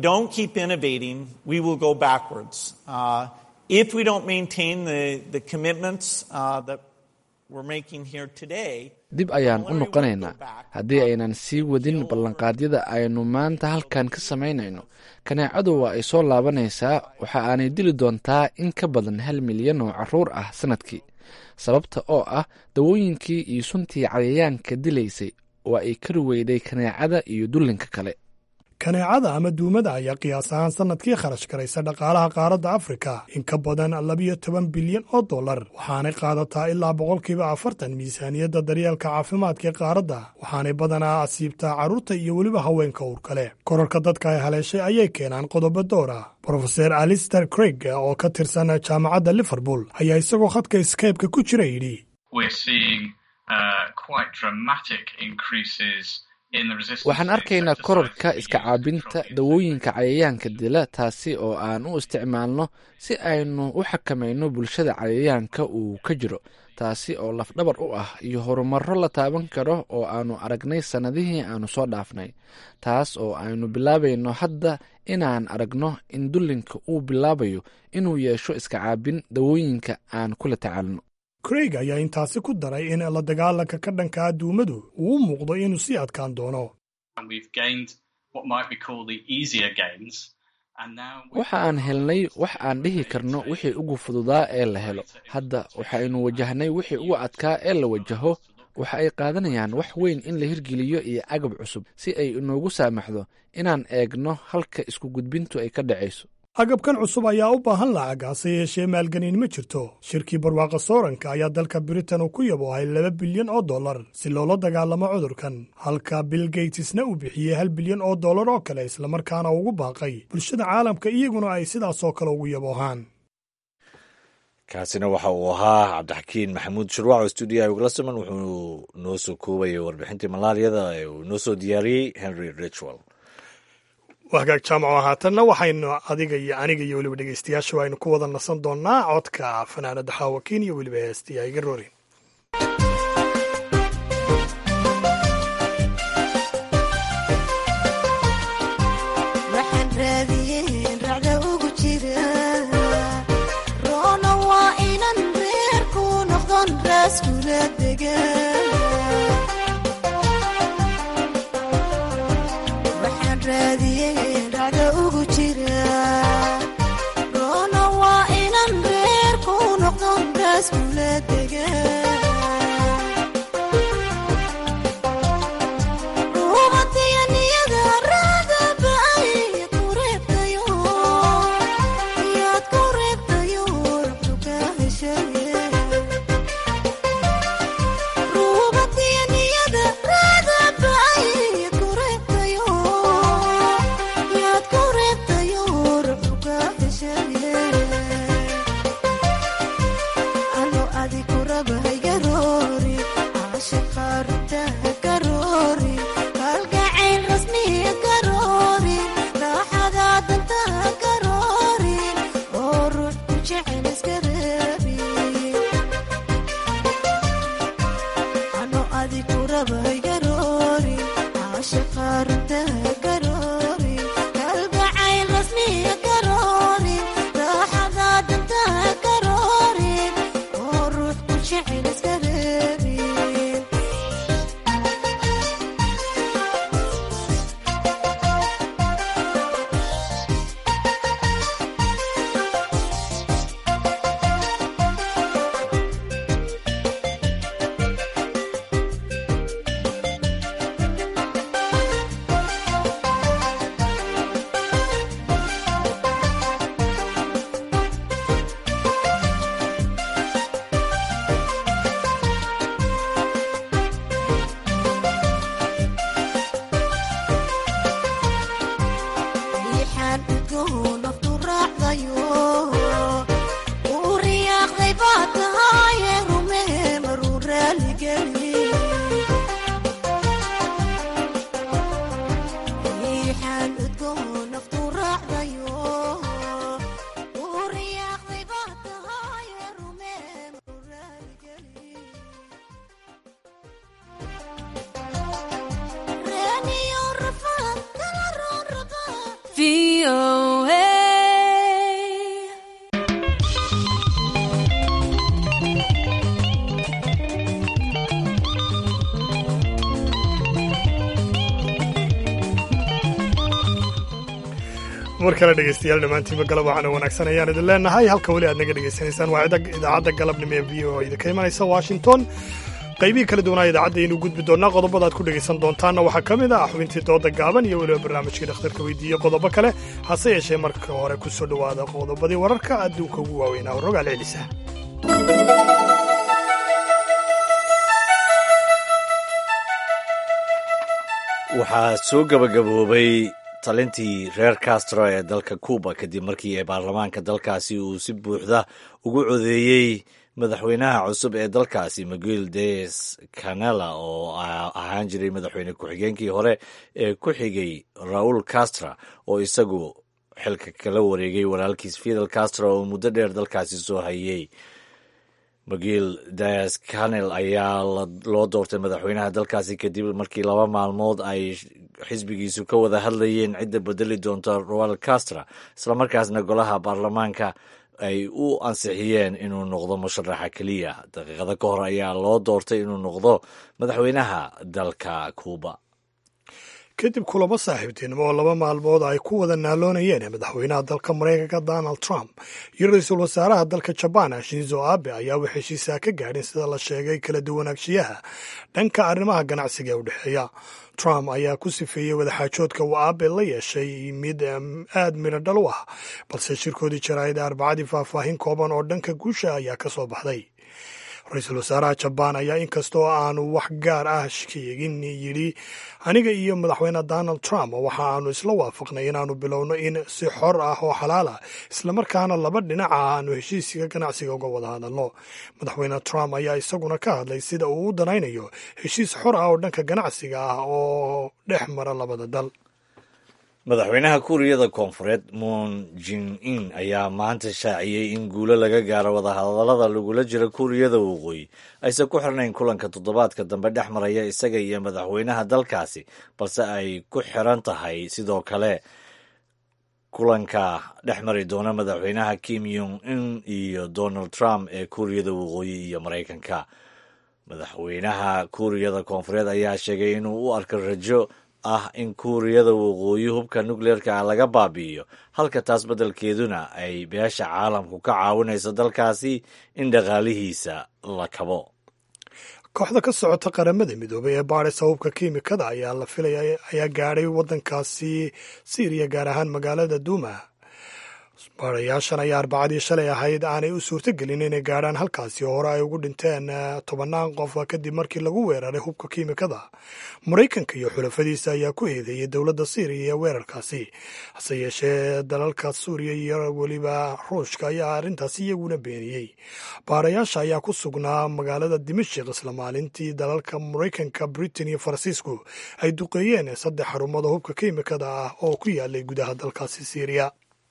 dib ayaan u noqonaynaa haddii aynan sii wadin ballanqaadyada aynu maanta halkan ka samaynayno kaneecadu waa ay soo laabanaysaa waxa aanay dili doontaa in ka badan hal milyan oo carruur ah sannadkii sababta oo ah dawooyinkii iyo suntii cayayaanka dilaysay waa ay kari weyday kaneecada iyo dullinka kale
kaneecada ama duumada ayaa qiyaas ahaan sannadkii kharash garaysa dhaqaalaha qaaradda afrika in ka badan labiyo toban bilyan oo dollar waxaanay qaadataa ilaa boqolkiiba afartan miisaaniyadda daryeelka caafimaadka ee qaaradda waxaanay badanaa asiibtaa carruurta iyo weliba haweenka uur kale korarka dadka ay haleeshay ayay keenaan qodobo door ah brofeser alister craig oo ka tirsan jaamacadda liverpool ayaa isagoo khadka skypeka ku jira yidhi
waxaan arkaynaa korarka iska caabinta dawooyinka cayayaanka dila taasi oo aan u isticmaalno si aynu u xakamayno bulshada cayayaanka uu ka jiro taasi oo lafdhabar u ah iyo horumarro la taaban karo oo aanu aragnay sannadihii aanu soo dhaafnay taas oo aynu bilaabayno hadda inaan aragno in dullinka uu bilaabayo inuu yeesho iska caabin dawooyinka aan kula tacaalno
craig ayaa intaasi ku daray in la dagaalanka ka dhankaa duumadu uu u muuqdo inuu sii adkaan doono
waxa aan helnay wax aan dhihi karno wixii ugu fududaa ee la helo hadda waxaynu wajahnay wixii ugu adkaa ee la wajaho waxa ay qaadanayaan wax weyn in la hirgeliyo iyo agab cusub si ay inoogu saamaxdo inaan eegno halka isku gudbintu ay ka dhacayso
agabkan cusub ayaa u baahan lacag hase yeeshee maalgelin ma jirto shirkii barwaaqa sooranka ayaa dalka britain uu ku yaboohay laba bilyan oo dollar si loola dagaalamo cudurkan halka bill gatesna uu bixiyey hal bilyan oo dollar oo kale islamarkaana ugu baaqay bulshada caalamka iyaguna ay sidaasoo kale ugu yaboohaan
kaasina waxa uu ahaa cabdixakiin maxamuud shurwac oo stuudiyaha ugala siman wuxuu noo soo koobayay warbixintii malaariyada ee uu noo soo diyaariyey henry richwell
hagaag jaamaco haatanna waxaynu adiga iyo aniga iyo weliba dhegeystayaasha aynu ku wada nasan doonaa codka fanaanada xaawakiin iyo weliba heestii aiga roorin
Adi
mar kale dhegeystayaal dhammaantiinba galab waxaana wanaagsan ayaan idin leenahay halka weli aad naga dhegaysanaysaan waa idaacadda galabnimo ee v o idinka imanaysa washington qaybihii kala duwanaa idaacadda aynu gudbi doonnaa qodobada aad ku dhegaysan doontaanna waxaa ka mid ah xubintii dooda gaaban iyo weliba barnaamijkii dhakhtarka weydiiye qodobo kale hase yeeshee marka hore ku soo dhowaada qodobadii wararka adduunka ugu waaweynaa rogaal celisa
waxaa soo gabagaboobay talintii reer castro ee dalka cuba kadib markii ee baarlamaanka dalkaasi uu si buuxda ugu codeeyey madaxweynaha cusub ee dalkaasi miguel des canela oo ahaan jiray madaxweyne ku-xigeenkii hore ee ku xigay raul castra oo isagu xilka kala wareegay walaalkiis fidel castro oo muddo dheer dalkaasi soo hayey miguel des canel ayaa loo doortay madaxweynaha dalkaasi kadib markii laba maalmood ay xisbigiisu ka wada hadlayeen cidda bedeli doonta roal castra islamarkaasna golaha baarlamaanka ay u ansixiyeen inuu noqdo musharaxa keliya daqiiqado ka hor ayaa loo doortay inuu noqdo madaxweynaha dalka cuuba
kadib kulamo saaxiibtinimo oo laba maalmood ay ku wada naaloonayeen madaxweynaha dalka maraykanka donald trump iyo ra-iisul wasaaraha dalka jabaan shinzo abe ayaa wax heshiisaa ka gaadhin sida la sheegay kala duwanaagshiyaha dhanka arrimaha ganacsiga ee u dhexeeya trump ayaa ku sifeeyey wadaxaajoodka uu abe la yeeshay mid aad midho dhal u ah balse shirkoodii jaraa'ida arbacadii faahfaahin kooban oo dhanka guusha ayaa ka soo baxday ra-iisul wasaaraha jabaan ayaa inkastoo aanu wax gaar ah sheegin yidhi aniga iyo madaxweyne donald trump waxa aanu isla waafaqnay inaanu bilowno in si xor ah oo xalaal ah islamarkaana laba dhinaca aanu heshiiska ganacsiga uga wada hadalno madaxweyne trump ayaa isaguna ka hadlay sida uu u danaynayo heshiis xor ah oo dhanka ganacsiga ah oo dhex mara labada dal
madaxweynaha kuuriyada koonfureed moon jin in ayaa maanta shaaciyey in guulo laga gaaro wadahadallada lagula jiro kuuriyada waqooyi aysan ku xirnayn kulanka toddobaadka dambe dhex maraya isaga iyo madaxweynaha dalkaasi balse ay ku xiran tahay sidoo kale kulanka dhex mari doona madaxweynaha kim yong in iyo donald trump ee kuuriyada waqooyi iyo maraykanka madaxweynaha kuuriyada koonfureed ayaa sheegay inuu u arko rajo ah in kuuriyada waqooyi hubka nukleerka laga baabi'iyo halka taas beddelkeeduna ay beesha caalamku ka caawinayso dalkaasi in dhaqaalihiisa la kabo
kooxda ka socota qaramada midoobay ee baadhaysa hubka kiimikada ayaa la filaya ayaa gaadhay waddankaasi siiriya gaar ahaan magaalada duuma baadhayaashan ayaa arbacadii shalay ahayd aanay u suurtogelin inay gaadhaan halkaasi oo hore ay ugu dhinteen tobannaan qof kadib markii lagu weeraray hubka kiimikada maraykanka iyo xulafadiisa ayaa ku eedeeyey dowladda siiriya ee weerarkaasi hase yeeshee dalalka suuriya iyo weliba ruushka ayaa arrintaasi iyaguna beeniyey baadhayaasha ayaa ku sugnaa magaalada dimashik isla maalintii dalalka maraykanka britain iyo faransiisku ay duqeeyeen saddex xarumada hubka kiimikada ah oo ku yaalay gudaha dalkaasi siiriya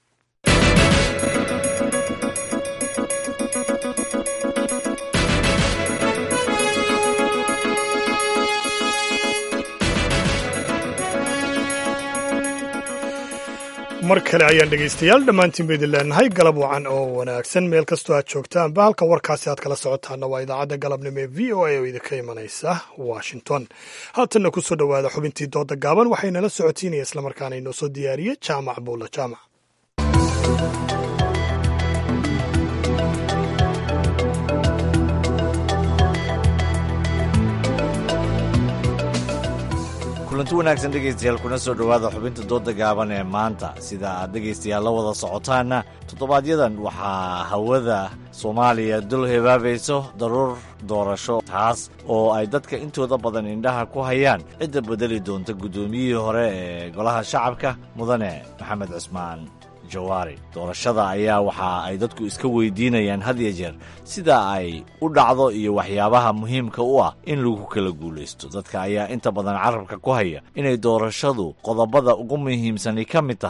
mar kale ayaan dhegaystayaal dhammaantiin ba idin leenahay galab wacan oo wanaagsan meel kastoo aad joogtaanba halka warkaasi aad kala socotaana waa idaacadda galabnimo ee v o a oo idinka imanaysa washington haatanna ku soo dhowaada xubintii dooda gaaban waxaynala socotiinaya islamarkaana inoo soo diyaariyey jaamac buulla jaamac
kulanti wanaagsan dhegaystayaal kuna soo dhowaada xubinta dooda gaaban ee maanta sida aad dhegaystayaal la wada socotaanna toddobaadyadan waxaa hawada soomaaliya dul hebaabayso daruur doorasho taas oo ay dadka intooda badan indhaha ku hayaan cidda bedeli doonta guddoomiyihii hore ee golaha shacabka mudane maxamed cismaan jawaari doorashada ayaa waxa ay dadku iska weydiinayaan had ya jeer sida ay u dhacdo iyo waxyaabaha muhiimka u ah in lagu kala guulaysto dadka ayaa inta badan carabka ku haya inay doorashadu qodobada ugu muhiimsani ka mid tahay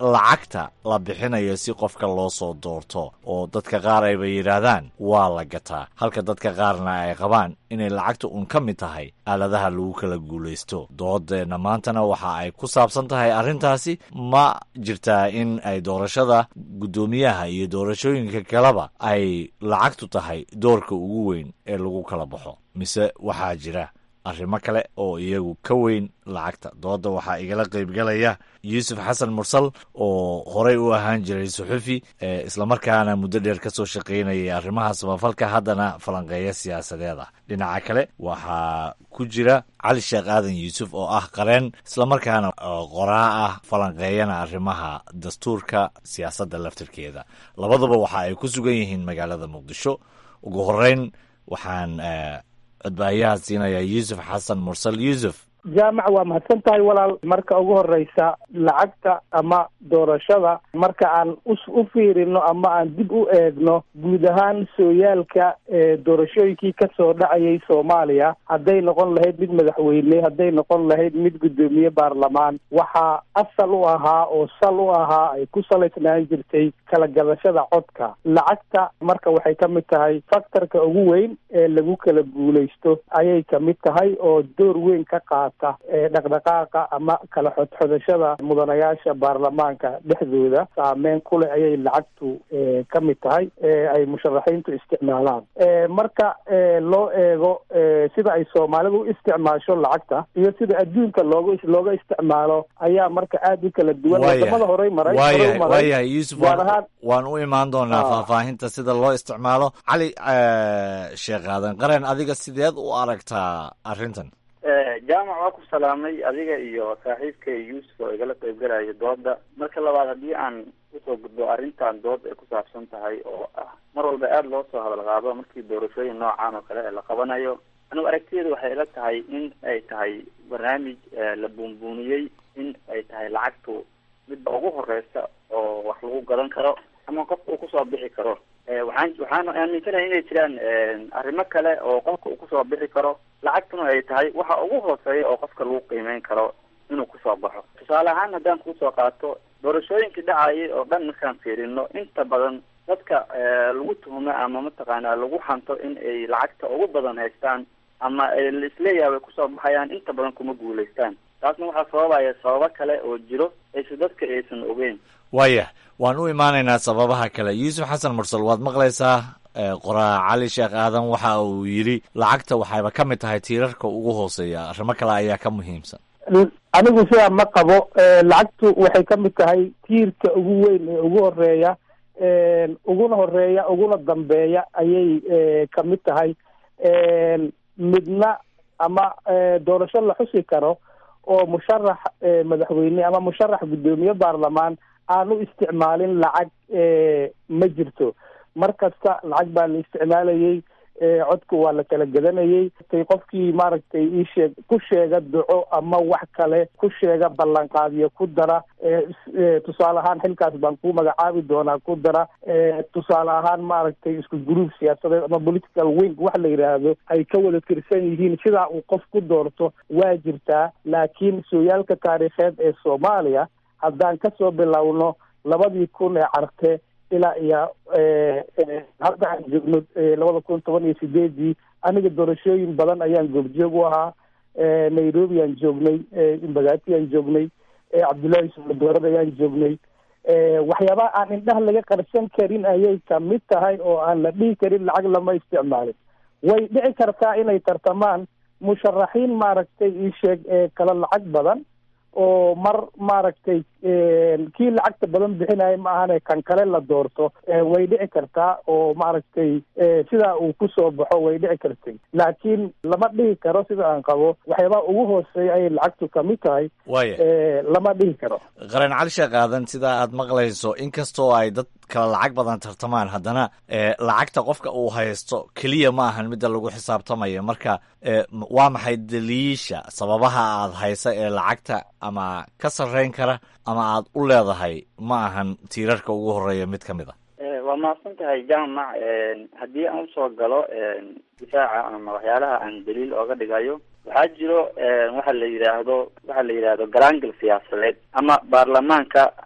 lacagta la bixinayo si qofka loo soo doorto oo dadka qaar ayba yidhaahdaan waa la gataa halka dadka qaarna ay qabaan inay lacagta uun ka mid tahay aaladaha lagu kala guulaysto doodeenna maantana waxa ay ku saabsan tahay arrintaasi ma jirtaa in ay doorashada guddoomiyaha iyo doorashooyinka kaleba ay lacagtu tahay doorka ugu weyn ee lagu kala baxo mise waxaa jira arrimo kale oo iyagu ka weyn lacagta dooda waxaa igala qaybgalaya yuusuf xasan mursal oo horey u ahaan jiray suxufi islamarkaana muddo dheer ka soo shaqaynayay arrimaha samafalka haddana falanqeeya siyaasadeeda dhinaca kale waxaa ku jira cali sheekh aadan yuusuf oo ah qareen islamarkaana qoraa ah falanqeeyana arrimaha dastuurka siyaasadda laftirkeeda labaduba waxa ay ku sugan yihiin magaalada muqdisho ugu horeyn waxaan codbaayaha siinaya yuusuf xasan mursal yuusuf
jaamac waa mahadsan tahay walaal marka ugu horeysa lacagta ama doorashada marka aan u fiirino ama aan dib u eegno guud ahaan sooyaalka doorashooyinkii kasoo dhacayay soomaaliya hadday noqon lahayd mid madaxweyne hadday noqon lahayd mid guddoomiye baarlamaan waxaa asal u ahaa oo sal u ahaa ay ku salaysnaan jirtay kala gadashada codka lacagta marka waxay ka mid tahay faktorka ugu weyn ee lagu kala guulaysto ayay kamid tahay oo door weyn ka qaata dhaqdhaqaaqa ama kala xodxodashada mudanayaasha baarlamaanka dhexdooda saameyn kuleh ayay lacagtu ka mid tahay ay musharaxiintu isticmaalaan marka loo eego sida ay soomaalidu u isticmaasho lacagta iyo sida adduunka looga looga isticmaalo ayaa marka aada u kala duwan wadamada horey maray
waayahay yuusuf waan u imaan doonaa faahfaahinta sida loo isticmaalo cali sheekh aadan qaren adiga sideed u aragtaa arrintan
jaamac waa ku salaamay adiga iyo saaxiibka yuusuf oo igala qaybgalayo dooda marka labaad haddii aan usoo gudbo arrintan dood ay ku saabsan tahay oo ah mar walba aada loo soo hadal qaado markii doorashooyin noocan oo kale ee la qabanayo anigu aragtiyeedu waxay ila tahay in ay tahay barnaamij la buunbuuniyey in ay tahay lacagtu midba ugu horeysa oo wax lagu gadan karo ama qofka uu kusoo bixi karo waxaan waxaan aaminsanahay inay jiraan arrimo kale oo qofka uu kusoo bixi karo lacagtuna ay tahay waxa ugu hooseeya oo qofka lagu qiimeyn karo inuu kusoo baxo tusaale ahaan haddaan kusoo qaato doorashooyinkii dhacayay oo dhan markaan fiirino inta badan dadka lagu tuhumo ama mataqaanaa lagu hanto in ay lacagta ugu badan haystaan ama laisleeyahay way kusoo baxayaan inta badan kuma guulaystaan taasna waxaa sababaya sababo kale oo jiro aysa dadka aysan ogeyn
waayah waan u imaanaynaa sababaha kale yuusuf xasan mursal waad maqlaysaa qoraa cali sheekh aadan waxa uu yidhi lacagta waxayba ka mid tahay tiirarka ugu hooseeya arrimo kale ayaa ka muhiimsan
anigu sidaa ma qabo lacagtu waxay ka mid tahay tiirka ugu weyn ee ugu horeeya uguna horeeya uguna dambeeya ayay ka mid tahay midna ama doorasho la xusi karo oo musharax madaxweyne ama musharax guddoomiye baarlamaan aan u isticmaalin lacag ma jirto mar kasta lacag baa la isticmaalayay codka waa la kala gadanayay qofkii maaragtay iisheeg ku sheega duco ama wax kale ku sheega ballanqaadiyo ku dara tusaale ahaan xilkaas baan ku magacaabi doonaa ku dara tusaale ahaan maaragtay isku gruub siyaasadeed ama political wing wax la yidhaahdo ay ka wada tirsan yihiin sidaa uu qof ku doorto waa jirtaa laakiin sooyaalka taariikheed ee soomaaliya haddaan kasoo bilowno labadii kun ee carte ilaa iyo hadda aan joogno labada kun toban iyo sideedii aniga doorashooyin badan ayaan goobjoog u ahaa nairobi aan joognay mbagati aan joognay cabdullaahi sumadoorad ayaan joognay waxyaabaha aan indhaha laga qarsan karin ayay kamid tahay oo aan la dhihi karin lacag lama isticmaalin way dhici kartaa inay tartamaan musharaxiin maaragtay iisheeg kala lacag badan oo mar maaragtay kii lacagta badan bixinaya ma ahane kan kale la doorto way dhici kartaa oo maaragtay sidaa uu kusoo baxo way dhici kartay laakiin lama dhihi karo sida aan qabo waxyaabaha ugu hooseeya ayay lacagtu kamid tahay lama dhihi karo
qaran cali sheekh aadan sidaa aad maqlayso inkastoo ay dad kala lacag badan tartamaan haddana lacagta qofka uu haysto keliya ma ahan midda lagu xisaabtamaya marka waa maxay daliisha sababaha aad haysa ee lacagta ama ka sarreyn kara ama aad u leedahay ma ahan tiirarka ugu horeeya mid ka mid a
waa mahadsan tahay jaamac haddii aan usoo galo difaaca ama waxyaalaha aan daliil ooga dhigayo waxaa jiro waxa la yidhaahdo waxa la yidhaahdo garaangel siyaasadeed ama baarlamaanka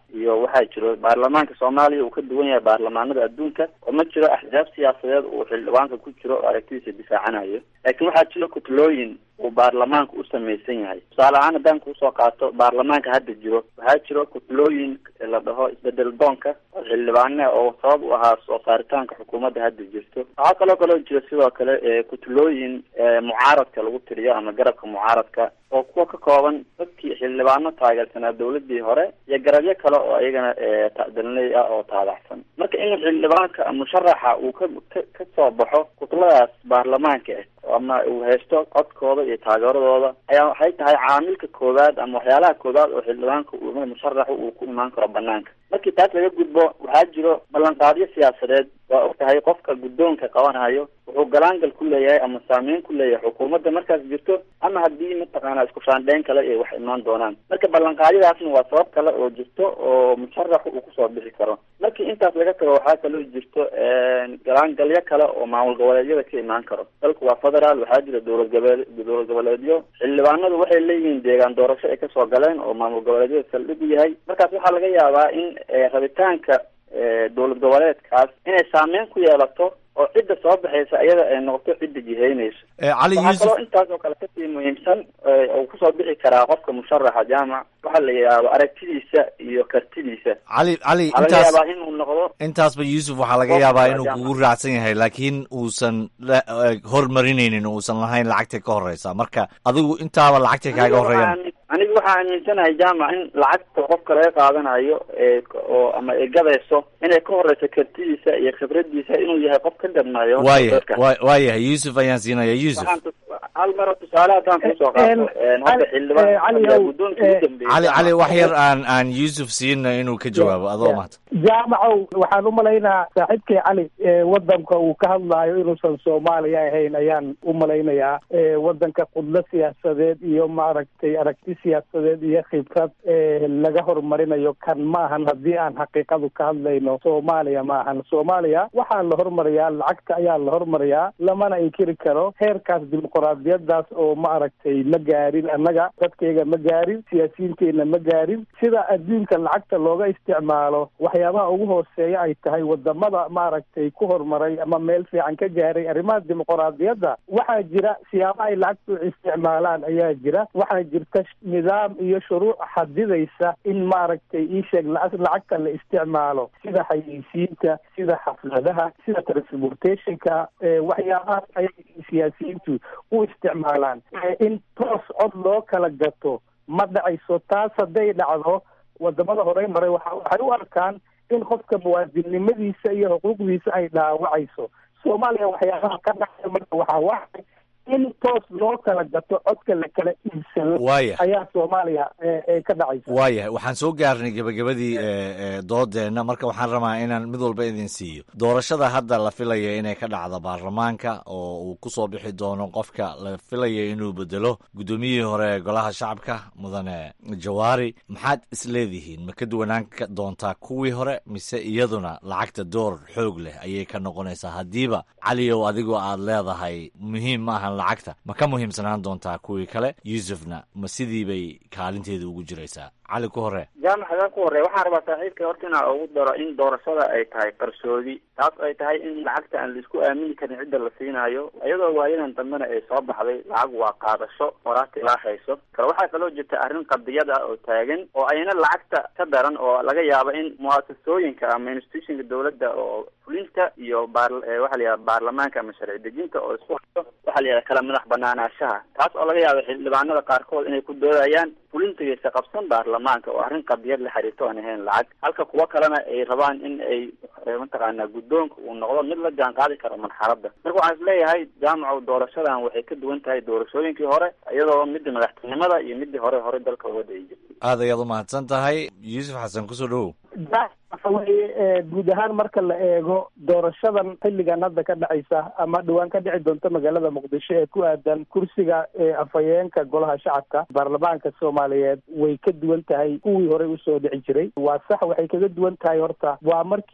iyo waxaa jiro baarlamaanka soomaaliya uu ka duwan yahay baarlamaanada adduunka oo ma jiro axzaab siyaasadeed uu xildhibaanka ku jiro oo aragtidiisa difaacanayo laakiin waxaa jiro kutlooyin uu baarlamaanka u samaysan yahay tusaale ahaan haddaan kuusoo qaato baarlamaanka hadda jiro waxaa jiro kutlooyin la dhaho isbedel doonka oo xildhibaane oo sabab u ahaa soo saaritaanka xukuumadda hadda jirto waxaa kaloo kaloo jiro sidoo kale kutlooyin mucaaradka lagu tiriyo ama garabka mucaaradka oo kuwa ka kooban dadkii xildhibaano taageersanaa dawladii hore iyo garabyo kale oo iyagana dalney ah oo taabacsan marka in xildhibaanka musharaxa uu ka ka soo baxo kutladaas baarlamaanka ah ama uu haysto codkooda iyo taageeradooda ayaa waxay tahay caamilka koowaad ama waxyaalaha koowaad oo xildhibaanka uu musharaxu uu ku imaan karo banaanka markii taas laga gudbo waxaa jiro ballanqaadyo siyaasadeed waa og tahay qofka guddoonka qabanayo wuxuu galaangal ku leeyahay ama saameyn ku leeyahay xukuumadda markaas jirto ama haddii mataqaana isku shaandheyn kale ay wax imaan doonaan marka ballanqaadyadaasna waa sabab kale oo jirto oo musharaxu uu kusoo bixi karo markii intaas laga tago waxaa kaloo jirto galaangalyo kale oo maamul goboleedyada ka imaan karo dalku waa federaal waxaa jira dowlad gobole dowlad goboleedyo xildhibaanadu waxay leeyihiin deegaan doorasho ay kasoo galeen oo maamul goboleedyada saldhig u yahay markaas waxaa laga yaabaa in rabitaanka dowlad goboleedkaas inay saameyn ku yeelato oo cidda soo baxaysa iyada ay noqoto cidda jihaynayso
cali
waxaa
yuusuf
kaloo intaas oo kale kasii muhiimsan oo kusoo bixi karaa qofka musharaxa jaamac waxaa la yidhaahdo aragtidiisa iyo kartidiisa
cali cali
waxaa laga
intaas
yaabaa inuu noqdo
intaasba yuusuf waxaa laga
Qofka
yaabaa inuu
jaamac.
kugu raacsan yahay laakiin uusan la- eh, hormarinaynin oo uusan lahayn lacagta ka horeysa marka adigu intaaba lacagta kaaga
Aniga
horeeyan
waxaan- aniga waxaa aaminsanahay jaamac in lacagta qofka laga qaadanayo ee oo ama ay gadayso inay ka horeyso kartidiisa iyo khibradiisa inuu yahay qof ka gadnayo
waayahay wa- waayahay yuusuf ayaan siinaya yuusuf
waxaan tus- hal maro tusaale haddaan kusoo qaato een, hadda xildhibaan ayaa guddoonka ugu dambeeyey
cali cali wax yar aan aan yuusuf siina inuu ka jawaabo adoo mahad
jaamacow waxaan u malaynaa saaxiibkay cali ee wadanka uu ka hadlaayo inuusan soomaaliya ahayn ayaan u malaynayaa ee wadanka qudlo siyaasadeed iyo maaragtay aragti siyaasadeed iyo khibrad ee laga horumarinayo kan maahan haddii aan xaqiiqadu ka hadlayno soomaaliya maahan soomaaliya waxaa la hormariyaa lacagta ayaa la hormariyaa lamana inkiri karo heerkaas dimuqraadiyadaas oo maaragtay ma gaarin annaga dadkayga ma gaarin siyaasiyiinteena ma gaarin sida adduunka lacagta looga isticmaalo waxyaabaha ugu hooseeya ay tahay wadamada maaragtay ku horumaray ama meel fiican ka gaaray arrimaha dimuqraadiyadda waxaa jira siyaabo ay lacagta u isticmaalaan ayaa jira waxaa jirta nidaam iyo shuruuc xadidaysa in maaragtay iisheeg la- lacagta la isticmaalo sida xayeysiinta sida xafladaha sida transportationka ee waxyaabahaas ayay siyaasiyiintu u isticmaalaan ee in toos cod loo kala gato ma dhacayso taas hadday dhacdo wadamada horey maray waxa waxay u arkaan in qofka muwaadinnimadiisa iyo xuquuqdiisa ay dhaawacayso soomaaliya waxyaabaha ka dhacaya marka waxaa waxay in toos loo kala gato codka la kala iibsado
Waaya.
ayaa soomaaliya ee ee ka dhacaysa
waayahay waxaan soo gaarnay gebagabadii eh, eh, doodeenna marka waxaan rabaa inaan mid walba idin siiyo doorashada hadda la filaya inay ka dhacdo baarlamaanka oo uu ku soo bixi doono qofka la filaya inuu bedelo guddoomiyihii hore ee golaha shacabka mudane jawaari maxaad isleedihiin ma ka duwanaan ka doontaa kuwii hore mise iyaduna lacagta door xoog leh ayay ka noqonaysaa haddiiba caliyow adigoo aad leedahay muhiim ma ahan lacagta ma ka muhiimsanaan doontaa kuwii kale yuusufna ma sidii bay kaalinteeda ugu jiraysaa cali ku hore
jaamac hadaa ku horey waxaan rabaa saaxiibka horta inaa ugu daro in doorashada ay tahay qarsoodi taas ay tahay in lacagta aan laisku aamini karin cidda la siinayo iyadoo waayadan dambena ay soo baxday lacag waa qaadasho horaata ilaa hayso kale waxaa kaloo jirta arrin qadiyad ah oo taagan oo ayna lacagta ka daran oo laga yaabo in muasasooyinka ama institutionka dowladda oo fulinta iyo baar eh, waxaa la yidhaha baarlamaanka ama sharci dejinta oo isku hayo waxaa la yidhaha kala madax banaanaanshaha taas oo laga yaabo xildhibaanada qaarkood inay ku doodayaan fulintigaysa qabsan baarlamaanka oo arrin qadiyad la xiriirto aan ahayn lacag halka kuwo kalena ay rabaan in ay eh, mataqaanaa guddoonka uu noqdo mid la jaan qaadi karo marxaladda marka waxaan isleeyahay jaamacow doorashadan waxay ka duwan tahay doorashooyinkii hore iyadoo midda madaxtinimada iyo midii hore hore dalka uga dhici jirtay
aad ayaad u mahadsan tahay yuusuf xasan kusoo dhowow
waxa weeye ee, guud ahaan marka la eego doorashadan xilligan hadda ka dhacaysa ama dhowaan ka dhici doonta magaalada muqdisho ee ku aadan kursiga ee afhayeenka golaha shacabka baarlamaanka soomaaliyeed way ka duwan tahay kuwii horey usoo dhici jiray waa sax waxay kaga duwan tahay horta waa markii ugu horreysay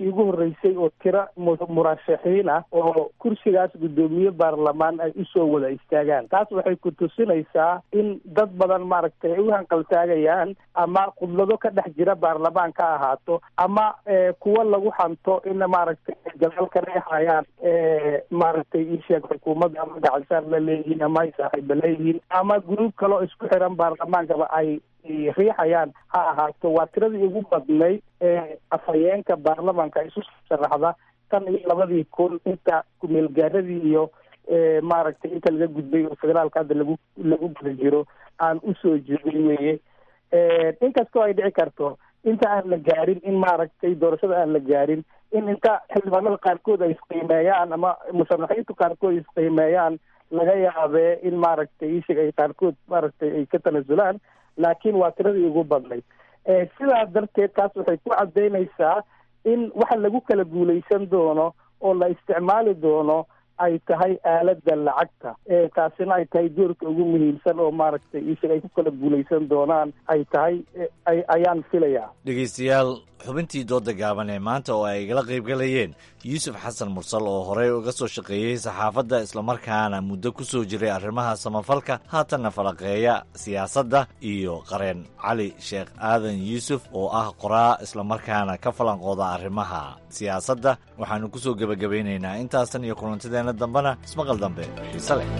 horreysay oo tiro murashaxiin ah oo kursigaas guddoomiye baarlamaan ay usoo wada istaagaan taas waxay ku tusinaysaa in dad badan maaragtay ay u hanqaltaagayaan ama khudlado ka dhex jira baarlamaan ka ahaato ama kuwa lagu hanto in maaragtay gadaal ka reexayaan maaragtay iisheeg xukuumadda ama gacansaar la leeyihiin ama ay saaxiiba leeyihiin ama gruub kaloo isku xiran baarlamaankaba ay riixayaan ha ahaato waa tiradii ugu badnayd ee afhayeenka baarlamaanka isu sharaxda tan iyo labadii kun inta kumeelgaaradii iyo maaragtay inta laga gudbay oo federaalka hadda lagu lagu guda jiro aan usoo jeedin weye inkastoo ay dhici karto inta aan la gaarin in maaragtay doorashada aan la gaarin in inta xildhibaanada qaarkood ay isqiimeeyaan ama musharaxiintu qaarkood isqiimeeyaan laga yaabee in maaragtay ishig ay qaarkood maaragtay ay ka tanasulaan laakiin waa tiradii ugu badnayd sidaa darteed taas waxay ku caddaynaysaa in waxa lagu kala guulaysan doono oo la isticmaali doono ay tahay aaladda lacagta taasina ay tahay doorka ugu muhiimsan oo maaragtay ishig ay ku kala guulaysan doonaan ay tahay ayaan filayaa
dhegeystayaal xubintii dooda gaaban ee maanta oo ay igala qaybgalayeen yuusuf xasan mursal oo horey uga soo shaqeeyey saxaafadda islamarkaana muddo ku soo jiray arrimaha samafalka haatanna falaqeeya siyaasadda iyo qareen cali sheekh aadan yuusuf oo ah qoraa islamarkaana ka falanqooda arrimaha siyaasadda waxaannu ku soo gebagabaynaynaa intaasan iyo kulantideenna dambena ismaqal dambe xiise leh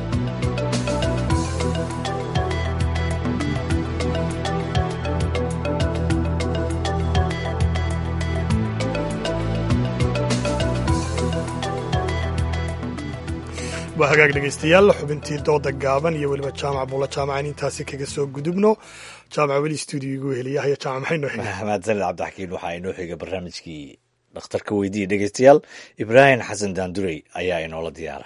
waa hagaag dhegaystayaal xubintii dooda gaaban iyo weliba jaamac buula jaamacan intaasi kaga soo gudubno jaamac weli stuudiyogu heliyahaya jaamac maxay noo xiga
mahadsanid cabdixakiin waxaa inoo xiga barnaamijkii dhakhtarka weydiiya dhegaystayaal ibraahim xasan daandurey ayaa inoola diyaara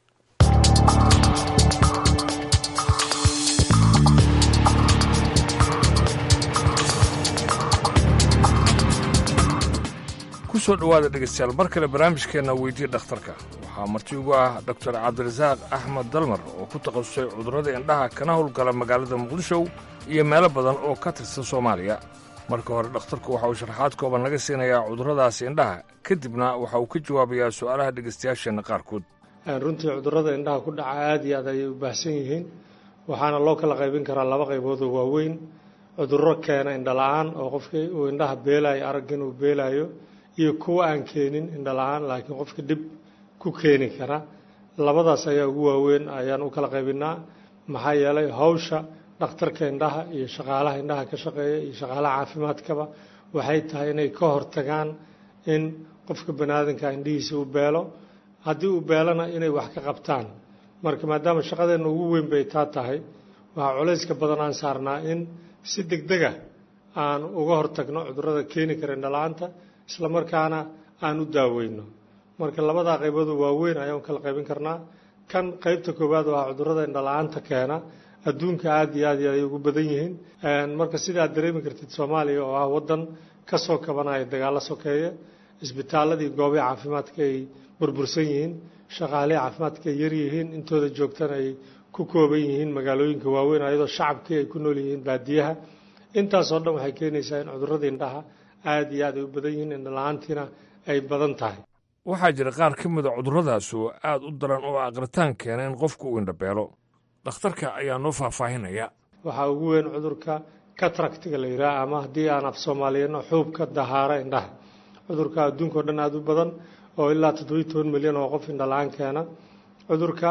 kusoo dhowaada dhegaystayaal mar kale barnaamijkeenna weydiya dhakhtarka waxaa marti ugu ah doktor cabdirasaaq axmed dalmar oo ku takhasusay cudurrada indhaha kana howlgala magaalada muqdisho iyo meelo badan oo ka tirsan soomaaliya marka hore dhakhtarku waxa uu sharaxaad kooban laga siinayaa cudurradaasi indhaha kadibna waxa uu ka jawaabayaa su'aalaha dhegaystayaasheenna qaarkood
runtii cudurrada indhaha ku dhaca aad iyo aad ayay u baahsan yihiin waxaana loo kala qaybin karaa laba qaybood oo waaweyn cudurro keena indhala-aan oo qofkii uu indhaha beelaayo aragga inuu beelaayo iyo kuwa aan keenin indhala-aan laakiin qofka dhib ku keeni kara labadaas ayaa ugu waaweyn ayaan u kala qaybinaa maxaa yeelay hawsha dhakhtarka indhaha iyo shaqaalaha indhaha ka shaqeeya iyo shaqaalaha caafimaadkaba waxay tahay inay ka hortagaan in qofka baniaadanka indhihiisa u beelo haddii uu beelona inay wax ka qabtaan marka maadaama shaqadeenna ugu weyn bay taa tahay waxaa culayska badan aan saarnaa in si degdega aan uga hortagno cudurrada keeni kara indhala-aanta isla markaana aan u daaweyno marka labadaa qaybood waaweyn ayaan kala qaybin karnaa kan qaybta koowaad waa cudurrada indhala-aanta keena adduunka aad iyo aad iyo ay ugu badan yihiin marka sidaad dareemi kartid soomaaliya oo ah waddan ka soo kabanaya dagaallo sokeeye isbitaaladii goobaha caafimaadka ay burbursan yihiin shaqaalihii caafimaadka ay yar yihiin intooda joogtana ay ku kooban yihiin magaalooyinka waaweyn ayadoo shacabkii ay ku nool yihiin baadiyaha intaasoo dhan waxay keenaysaa in cudurradii indhaha aad iyo aad ay u badan yihiin indhala-aantiina ay badan tahay
waxaa jira qaar ka mida cudurradaas oo aad u daran oo aqritaan keena in qofku uu indhabeelo dhakhtarka ayaa noo faahfaahinaya
waxaa ugu weyn cudurka katractiga la yidhaha ama haddii aan af soomaaliyano xuubka dahaara indhaha cudurka adduunka o dhan aada u badan oo ilaa toddobiyi toban milyan oo qof indhala-aan keena cudurka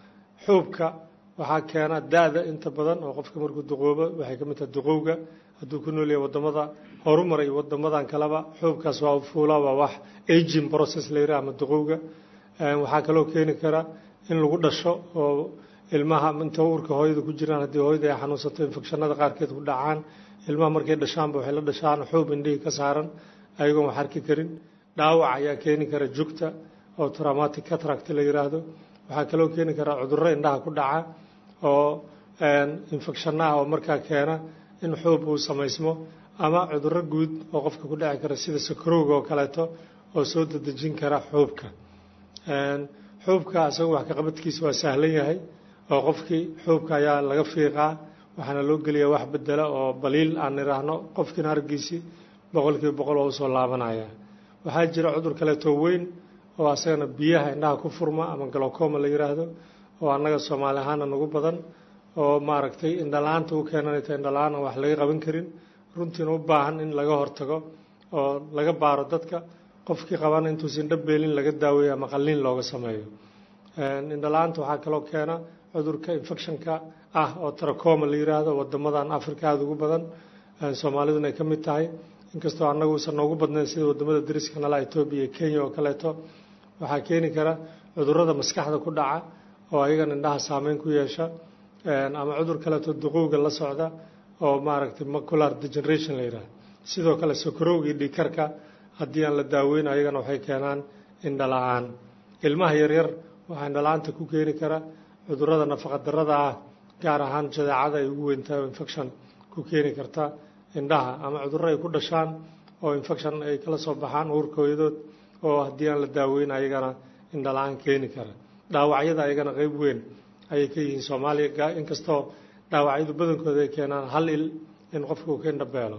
xuubka waxaa keena da-da inta badan oo qofka markuu duqoobo waxay ka mid tahay duqowga hadduu ku nool yahay waddamada horumar iyo waddamadan kaleba xuubkaas waa fuula waa wax aging process la yidhaha ama duqowga waxaa kaloo keeni kara in lagu dhasho oo ilmaha inta uurka hooyada ku jiraan haddii hooyada ay xanuunsato infekshanada qaarkeed ku dhacaan ilmaha markay dhashaanba waxay la dhashaan xuub indhihii ka saaran ayagoon wax arki karin dhaawac ayaa keeni kara jugta oo traumatic catract la yidhaahdo waxaa kaloo keeni kara cudurro indhaha ku dhaca oo infecshanaha oo markaa keena in xuub uu samaysmo ama cudurro guud oo qofka ku dhici kara sida sakarowga oo kaleeto oo soo dadejin kara xuubka xuubka isaga wax ka qabadkiisa waa sahlan yahay oo qofkii xuubka ayaa laga fiiqaa waxaana loo geliyaa wax bedela oo baliil aan idhaahno qofkiina araggiisii boqolkiiba boqol oo usoo laabanaya waxaa jira cudur kaleetoo weyn oo asagana biyaha indhaha ku furma ama galocoma la yiraahdo oo annaga soomaali ahaana nagu badan oo maaragtay indhala-aanta u keenanayta indhala-aan aan wax laga qaban karin runtiina u baahan in laga hortago oo laga baaro dadka qofkii qabana intuusan dhabeelin laga daaweeyo ama qalliin looga sameeyo indhala-aanta waxaa kaloo keena cudurka infectionka ah oo tracoma la yiraahdo wadamadan africa aada ugu badan soomaaliduna ay ka mid tahay inkastoo annagu uusan noogu badnayn sida wadamada dariska nala etoobiya iyo kenya oo kaleeto waxaa keeni kara cudurada maskaxda ku dhaca oo ayagan indhaha saameyn ku yeesha ama cudur kaleeto duqowga la socda oo maaragtay macular degeneration la yidhaahdo sidoo kale sokorowga iyo dhiikarka haddii aan la daaweyn ayagana waxay keenaan indhala-aan ilmaha yaryar waxaa indhala-aanta ku keeni kara cudurada nafaqadarada ah gaar ahaan jadeecada ay ugu weyntahay oo infection ku keeni karta indhaha ama cudurro ay ku dhashaan oo infection ay kala soo baxaan uurka hooyadood oo haddii aan la daaweyn ayagana indhala-aan keeni kara dhaawacyada ayagana qeyb weyn ayay ka yihiin soomaaliya inkastoo dhaawacyadu badankooda ay keenaan hal il in qofka uu ka indhabeelo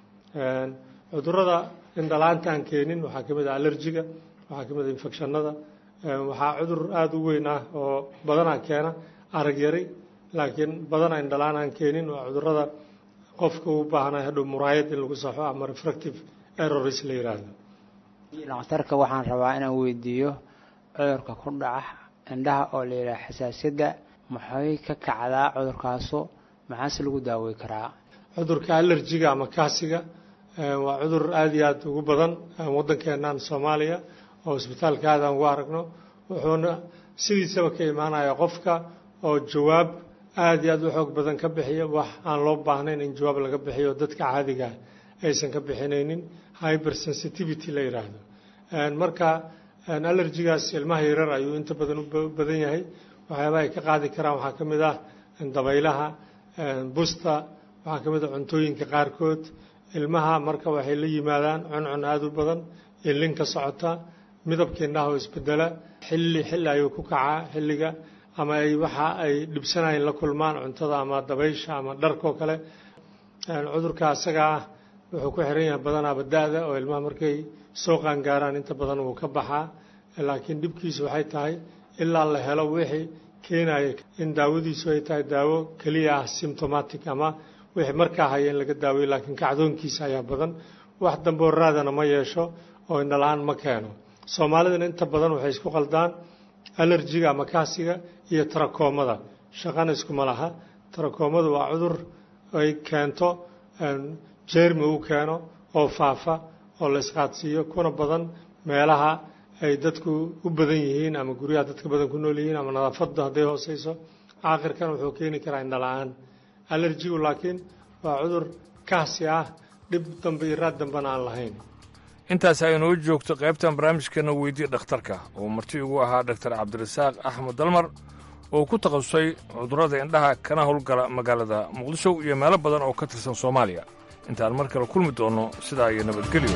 cudurada indhala-aanta aan keenin waxaa ka mid ah allergiga waxaa ka mid ah infectionada waxaa cudur aada u weyn ah oo badanaa keena arag yari laakiin badanaa indhala-aan aan keenin waa cudurada qofka u baahnay hadhow muraayad in lagu saxo ama refractive errors la yiraahdo
dhakhtarka waxaan rabaa inaan weydiiyo cudurka ku dhaca indhaha oo la yidhaha xasaasiyadda maxay ka kacdaa cudurkaasu maxaase lagu daawey karaa
cudurka allergiga ama kaasiga waa cudur aada iyo aada ugu badan waddankeennan soomaaliya oo isbitaalka aada aan ugu aragno wuxuuna sidiisaba ka imaanaya qofka oo jawaab aada iyo aada u xoog badan ka bixiya wax aan loo baahnayn in jawaab laga bixiyo dadka caadiga aysan ka bixinaynin hyper sensitivity la yidhaahdo marka allergigaas ilmaha yarar ayuu inta badan u badan yahay waxyaabaha ay ka qaadi karaan waxaa ka mid ah dabaylaha busta waxaa ka mid ah cuntooyinka qaarkood ilmaha marka waxay la yimaadaan cuncun aada u badan ilin ka socota midabka indhaha oo isbedela xilli xilli ayuu ku kacaa xilliga ama ay waxa ay dhibsanayeen la kulmaan cuntada ama dabaysha ama dharkoo kale cudurka asaga ah wuxuu ku xiran yahay badanaaba da-da oo ilmaha markay soo qaangaaraan inta badan wuu ka baxaa laakiin dhibkiisu waxay tahay ilaa la helo wixii keenaya in daawadiisu ay tahay daawo keliya ah symptomatic ama wixii markaa haya in laga daaweyo laakiin kacdoonkiisa ayaa badan wax damboo raadana ma yeesho oo indhala-aan ma keeno soomaalidana inta badan waxay isku qaldaan allergiga ama kaasiga iyo tarakoomada shaqana iskuma laha tarakoomadu waa cudur ay keento jermi uu keeno oo faafa oo la isqaadsiiyo kuna badan meelaha ay dadku u badan yihiin ama guryaha dadka badan ku nool yihiin ama nadaafadda hadday hooseyso aakhirkan wuxuu keeni karaa indhala-aan allergigu laakiin waa cudur kaasi ah dhib dambe iyo raad dambena aan lahayn
intaas aynoo joogto qaybtan barnaamijkeena weydii dhakhtarka oo marti ugu ahaa dhaktar cabdirasaaq axmed dalmar oo ku takhasusay cudurrada indhaha kana howlgala magaalada muqdisho iyo meelo badan oo ka tirsan soomaaliya intaan mar kale kulmi doonno sidaa iyo nabadgelyo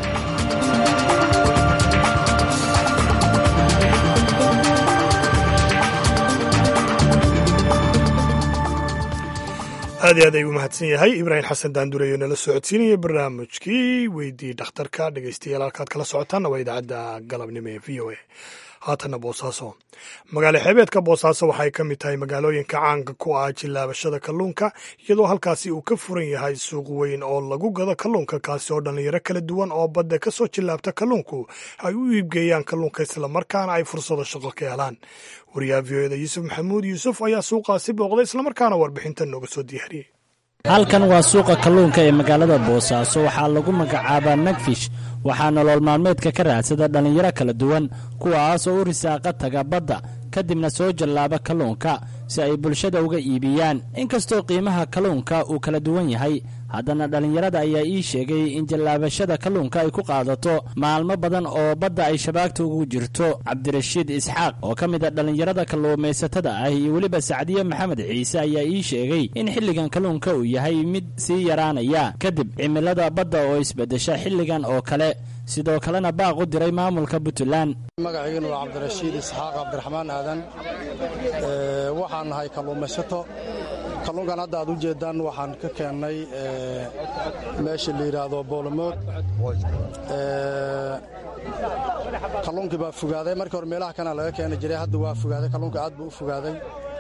aad iyo aad ayuu mahadsan yahay ibraahim xasan daandureyo nala socodsiinaya barnaamijkii weydii dhakhtarka dhegeystayaal halkaad kala socotaanna waa idaacadda galabnimo ee v o a haatanna boosaaso magaalo xeebeedka boosaaso waxay ka mid tahay magaalooyinka caanka ku ah jilaabashada kalluunka iyadoo halkaasi uu ka furan yahay suuq weyn oo lagu gado kalluunka kaasi oo dhallinyaro kala duwan oo badda ka soo jilaabta kalluunku ay u iibgeeyaan kalluunka islamarkaana ay fursado shaqo ka helaan wariyaha v o eda yuusuf maxamuud yuusuf ayaa suuqaasi booqday islamarkaana warbixinta nooga soo diyaariyey
halkan waa suuqa kalluunka ee magaalada boosaaso waxaa lagu magacaabaa nagfish waxaa nolol maalmeedka ka raadsada dhallinyaro kala duwan kuwaas oo u risaaqa taga badda kadibna soo jallaaba kalluunka si ay bulshada uga iibiyaan inkastoo qiimaha kalluunka uu kala duwan yahay haddana dhallinyarada ayaa ii sheegay in jallaabashada kalluunka ay ku qaadato maalmo badan oo badda ay shabaagta ugu jirto cabdirashiid isxaaq oo ka mid a dhallinyarada kalluumaysatada ah iyo weliba sacdiye maxamed ciise ayaa ii sheegay in xilligan kalluunka uu yahay mid sii yaraanaya kadib cimilada badda oo isbeddesha xilligan oo kale sidoo kalena baaq u diray maamulka puntland
magaciigana waa cabdirashiid isxaaq cabdiraxmaan aadan waxaan nahay kalluumaysato kalluunkan hadda aad u jeeddaan waxaan ka keennay meesha la yidhaahdo boolomood kalluunkii baa fogaaday markii hore meelaha kana laga keeni jiray hadda waa fogaaday kalluunka aad buu u fogaaday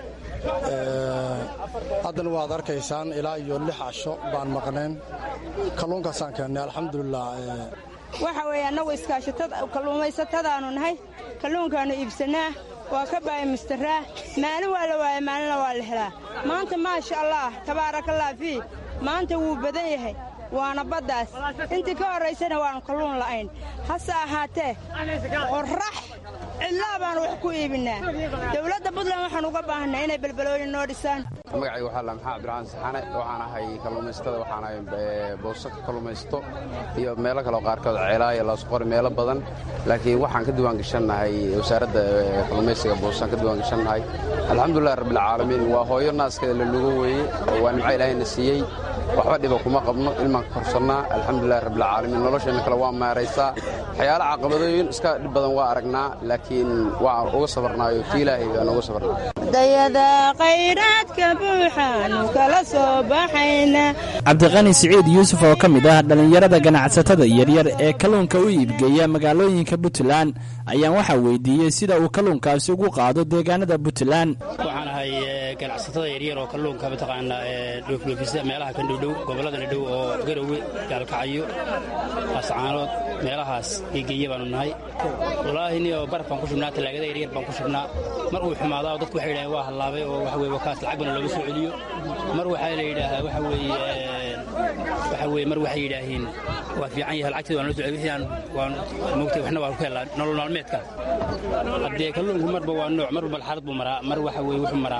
haddana waad arkaysaan ilaa iyo lix casho baan maqnayn kalluunkaasaan keennay alxamdulilah
waxa weeye annagu kalluumaysatadaannu nahay kalluunkaannu iibsannaa waa ka baayimistaraa maalin waa la waaya maalinna waa la helaa maanta maasha allaah tabaarakallah fii maanta wuu badan yahay waana baddaas intii ka horraysana waannu kalluun la'ayn hase ahaatee qorrax cidlaa baannu wax ku iibinnaa dowladda buntland waxaan uga baahanay inay belbalooyin noo dhisaan
magacayga waxaa la maxaa cabdiraxmaan saxane waxaan ahay kalluumaysatada waxaan ahay booso ka kalluumaysto iyo meelo kaleo qaarkood ceelaaya laasqori meelo badan laakiin waxaan ka diwaan gashannahay wasaaradda kalluumaysiga boosaan ka diwaan gashannahay alxamdulilah rabbilcaalamiin waa hooyo naaskeeda la lugo weeye waa nimco ilaahayna siiyey waxba dhiba kuma qabno ilmaan ka korsannaa alxamdulilah rabbilcaalamiin nolosheenna kale waa maaraysaa waxyaala caqabadooyin iska dhib badan waa aragnaa laakiin waan uga sabarnaayo tii ilaahay aan uga sabarnaa
dayada khayraadka buuxaanu kala soo baxayna
cabdiqani siciid yuusuf oo ka mid ah dhallinyarada ganacsatada yaryar ee kalluunka u iibgeeya magaalooyinka puntland ayaan waxaa weydiiyey sida uu kalluunkaasi ugu qaado deegaanada puntland
waxaan ahay ganacsatada yaryar oo kalluunka mataqaanaa dhoofdhoofisa meelaha kan dhowdhow gobolladana dhow oo garowe gaalkacyo ascaanood meelahaas geegeeya baanu nahay wallaahi niyo baraf baan ku shubnaa tallaagada yaryar baan ku shubnaa mar uu xumaadaa oo dadku waxay yidhahdeen waa hallaabay oo waxa weye wakaas lacag bana looga soo celiyo mar waxaa la yidhaahaa waxa weeye waxa weye mar waxay yidhaahiin waa fiican yahay lacagteeda waan loo soo celiyo wixii aan waan moogtay waxna waan ku helaa nolol maalmeedka haddee kalluunku marba waa nooc marba malxalad buu maraa mar waxa weye wuxuu maraa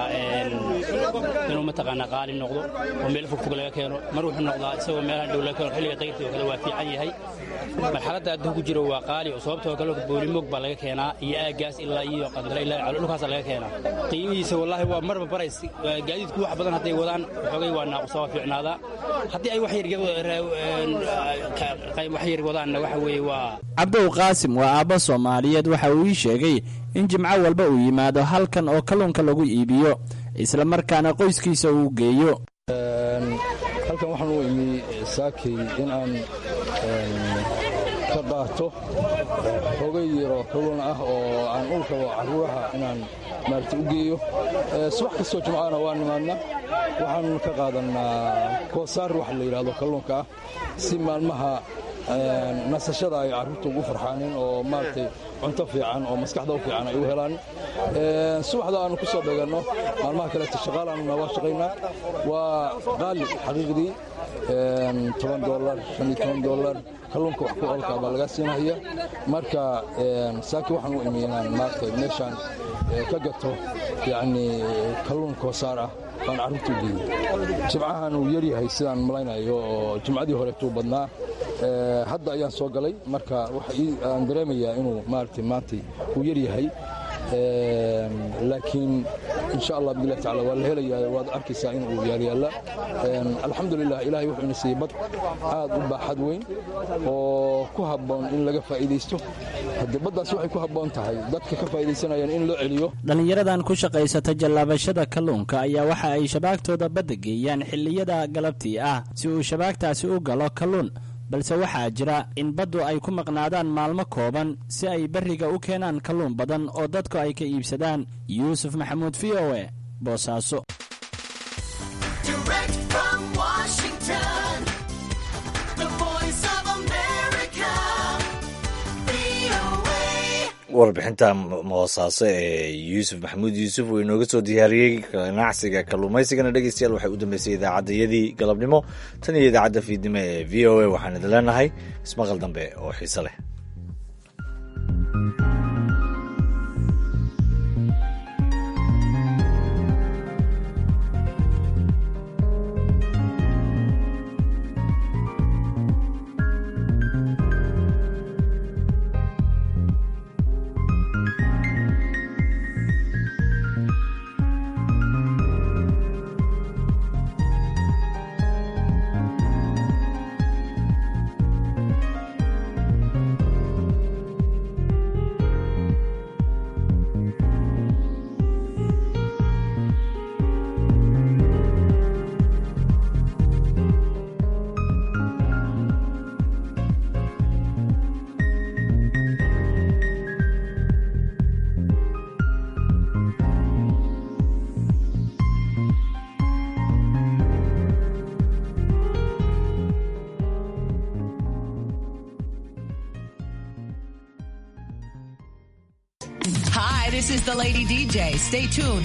inuu mataqaanaa qaali noqdo oo meelo fogfog laga keeno mar wuxuu noqdaa isagoo meelaha dhow laga keeno xilliga dayrtii oo kale waa fiican yahay marxaladda adduun ku jiro waa qaali oo sababtoo kalluunka boolimoog baa laga keenaa iyo aaggaas ilaa iyo qandale ilaa calo dhulkaasa laga keenaa qiimihiisa wallaahi waa marba barays gaadiidku wax badan hadday wadaan xoogay waa naaqusa waa fiicnaadaa haddii ay wax yar wadaanna waxa weeye waa
cabdow qaasim waa aabbo soomaaliyeed waxa uu ii sheegay in jimco walba uu yimaado halkan oo kalluunka lagu iibiyo isla markaana qoyskiisa uu geeyo
halkan waxaan u imi saakay in aan ka qaato hogay yaro kalluun ah oo aan u rabo carruuraha inaan maarata u geeyo subax kastoo jimcana waa nimaadna waxaan ka qaadannaa koosaar waxa la yidhahdo kalluunka ah si maalmaha nasashada ay carruurta ugu farxaanin oo maaragtay cunto fiican oo maskaxda u fiican ay u helaan subaxda aanu ku soo dheganno maalmaha kaleeto shaqaalaanuna waa shaqaynaa waa qaali xaqiiqdii toban dolar shan iyo toban dolar kalluunka wax ku olka baa laga siinaya marka saaki waxaan u imi inaan maaragtay meeshaan ka gato yacni kalluun koosaar ah baan carruurta u geeyey jimcahan uu yaryahay sidaan malaynayo oo jimcadii horeetuu badnaa hadda ayaan soo galay marka aan dareemayaa inuu maaragtay maantay uu yaryahay laakiin insha allah bidlah tacala waa la helayaa waad arkaysaa in uu yaalyaalla alxamdulilah ilahay wuxuu ina siiyey bad aad u baaxad weyn oo ku habboon in laga faa'iidaysto haddii baddaas waxay ku habboon tahay dadka ka faa'iidaysanayaan in loo celiyo
dhallinyaradan ku shaqaysata jallaabashada kalluunka ayaa waxa ay shabaagtooda badda geeyaan xilliyada galabtii ah si uu shabaagtaasi u galo kalluun balse waxaa jira in baddu ay ku maqnaadaan maalmo kooban si ay berriga u keenaan kalluun badan oo dadku ay ka iibsadaan yuusuf maxamuud v o e boosaaso
warbixinta moosaaso ee yuusuf maxamuud yuusuf uu inooga soo diyaariyey ganacsiga kalluumaysigana dhegeystayaal waxay u dambeysay idaacaddayadii galabnimo tan iyo idaacadda fiidnimo ee v o a waxaan idin leenahay ismaqal dambe oo xiise leh
This is the Lady DJ. Stay tuned.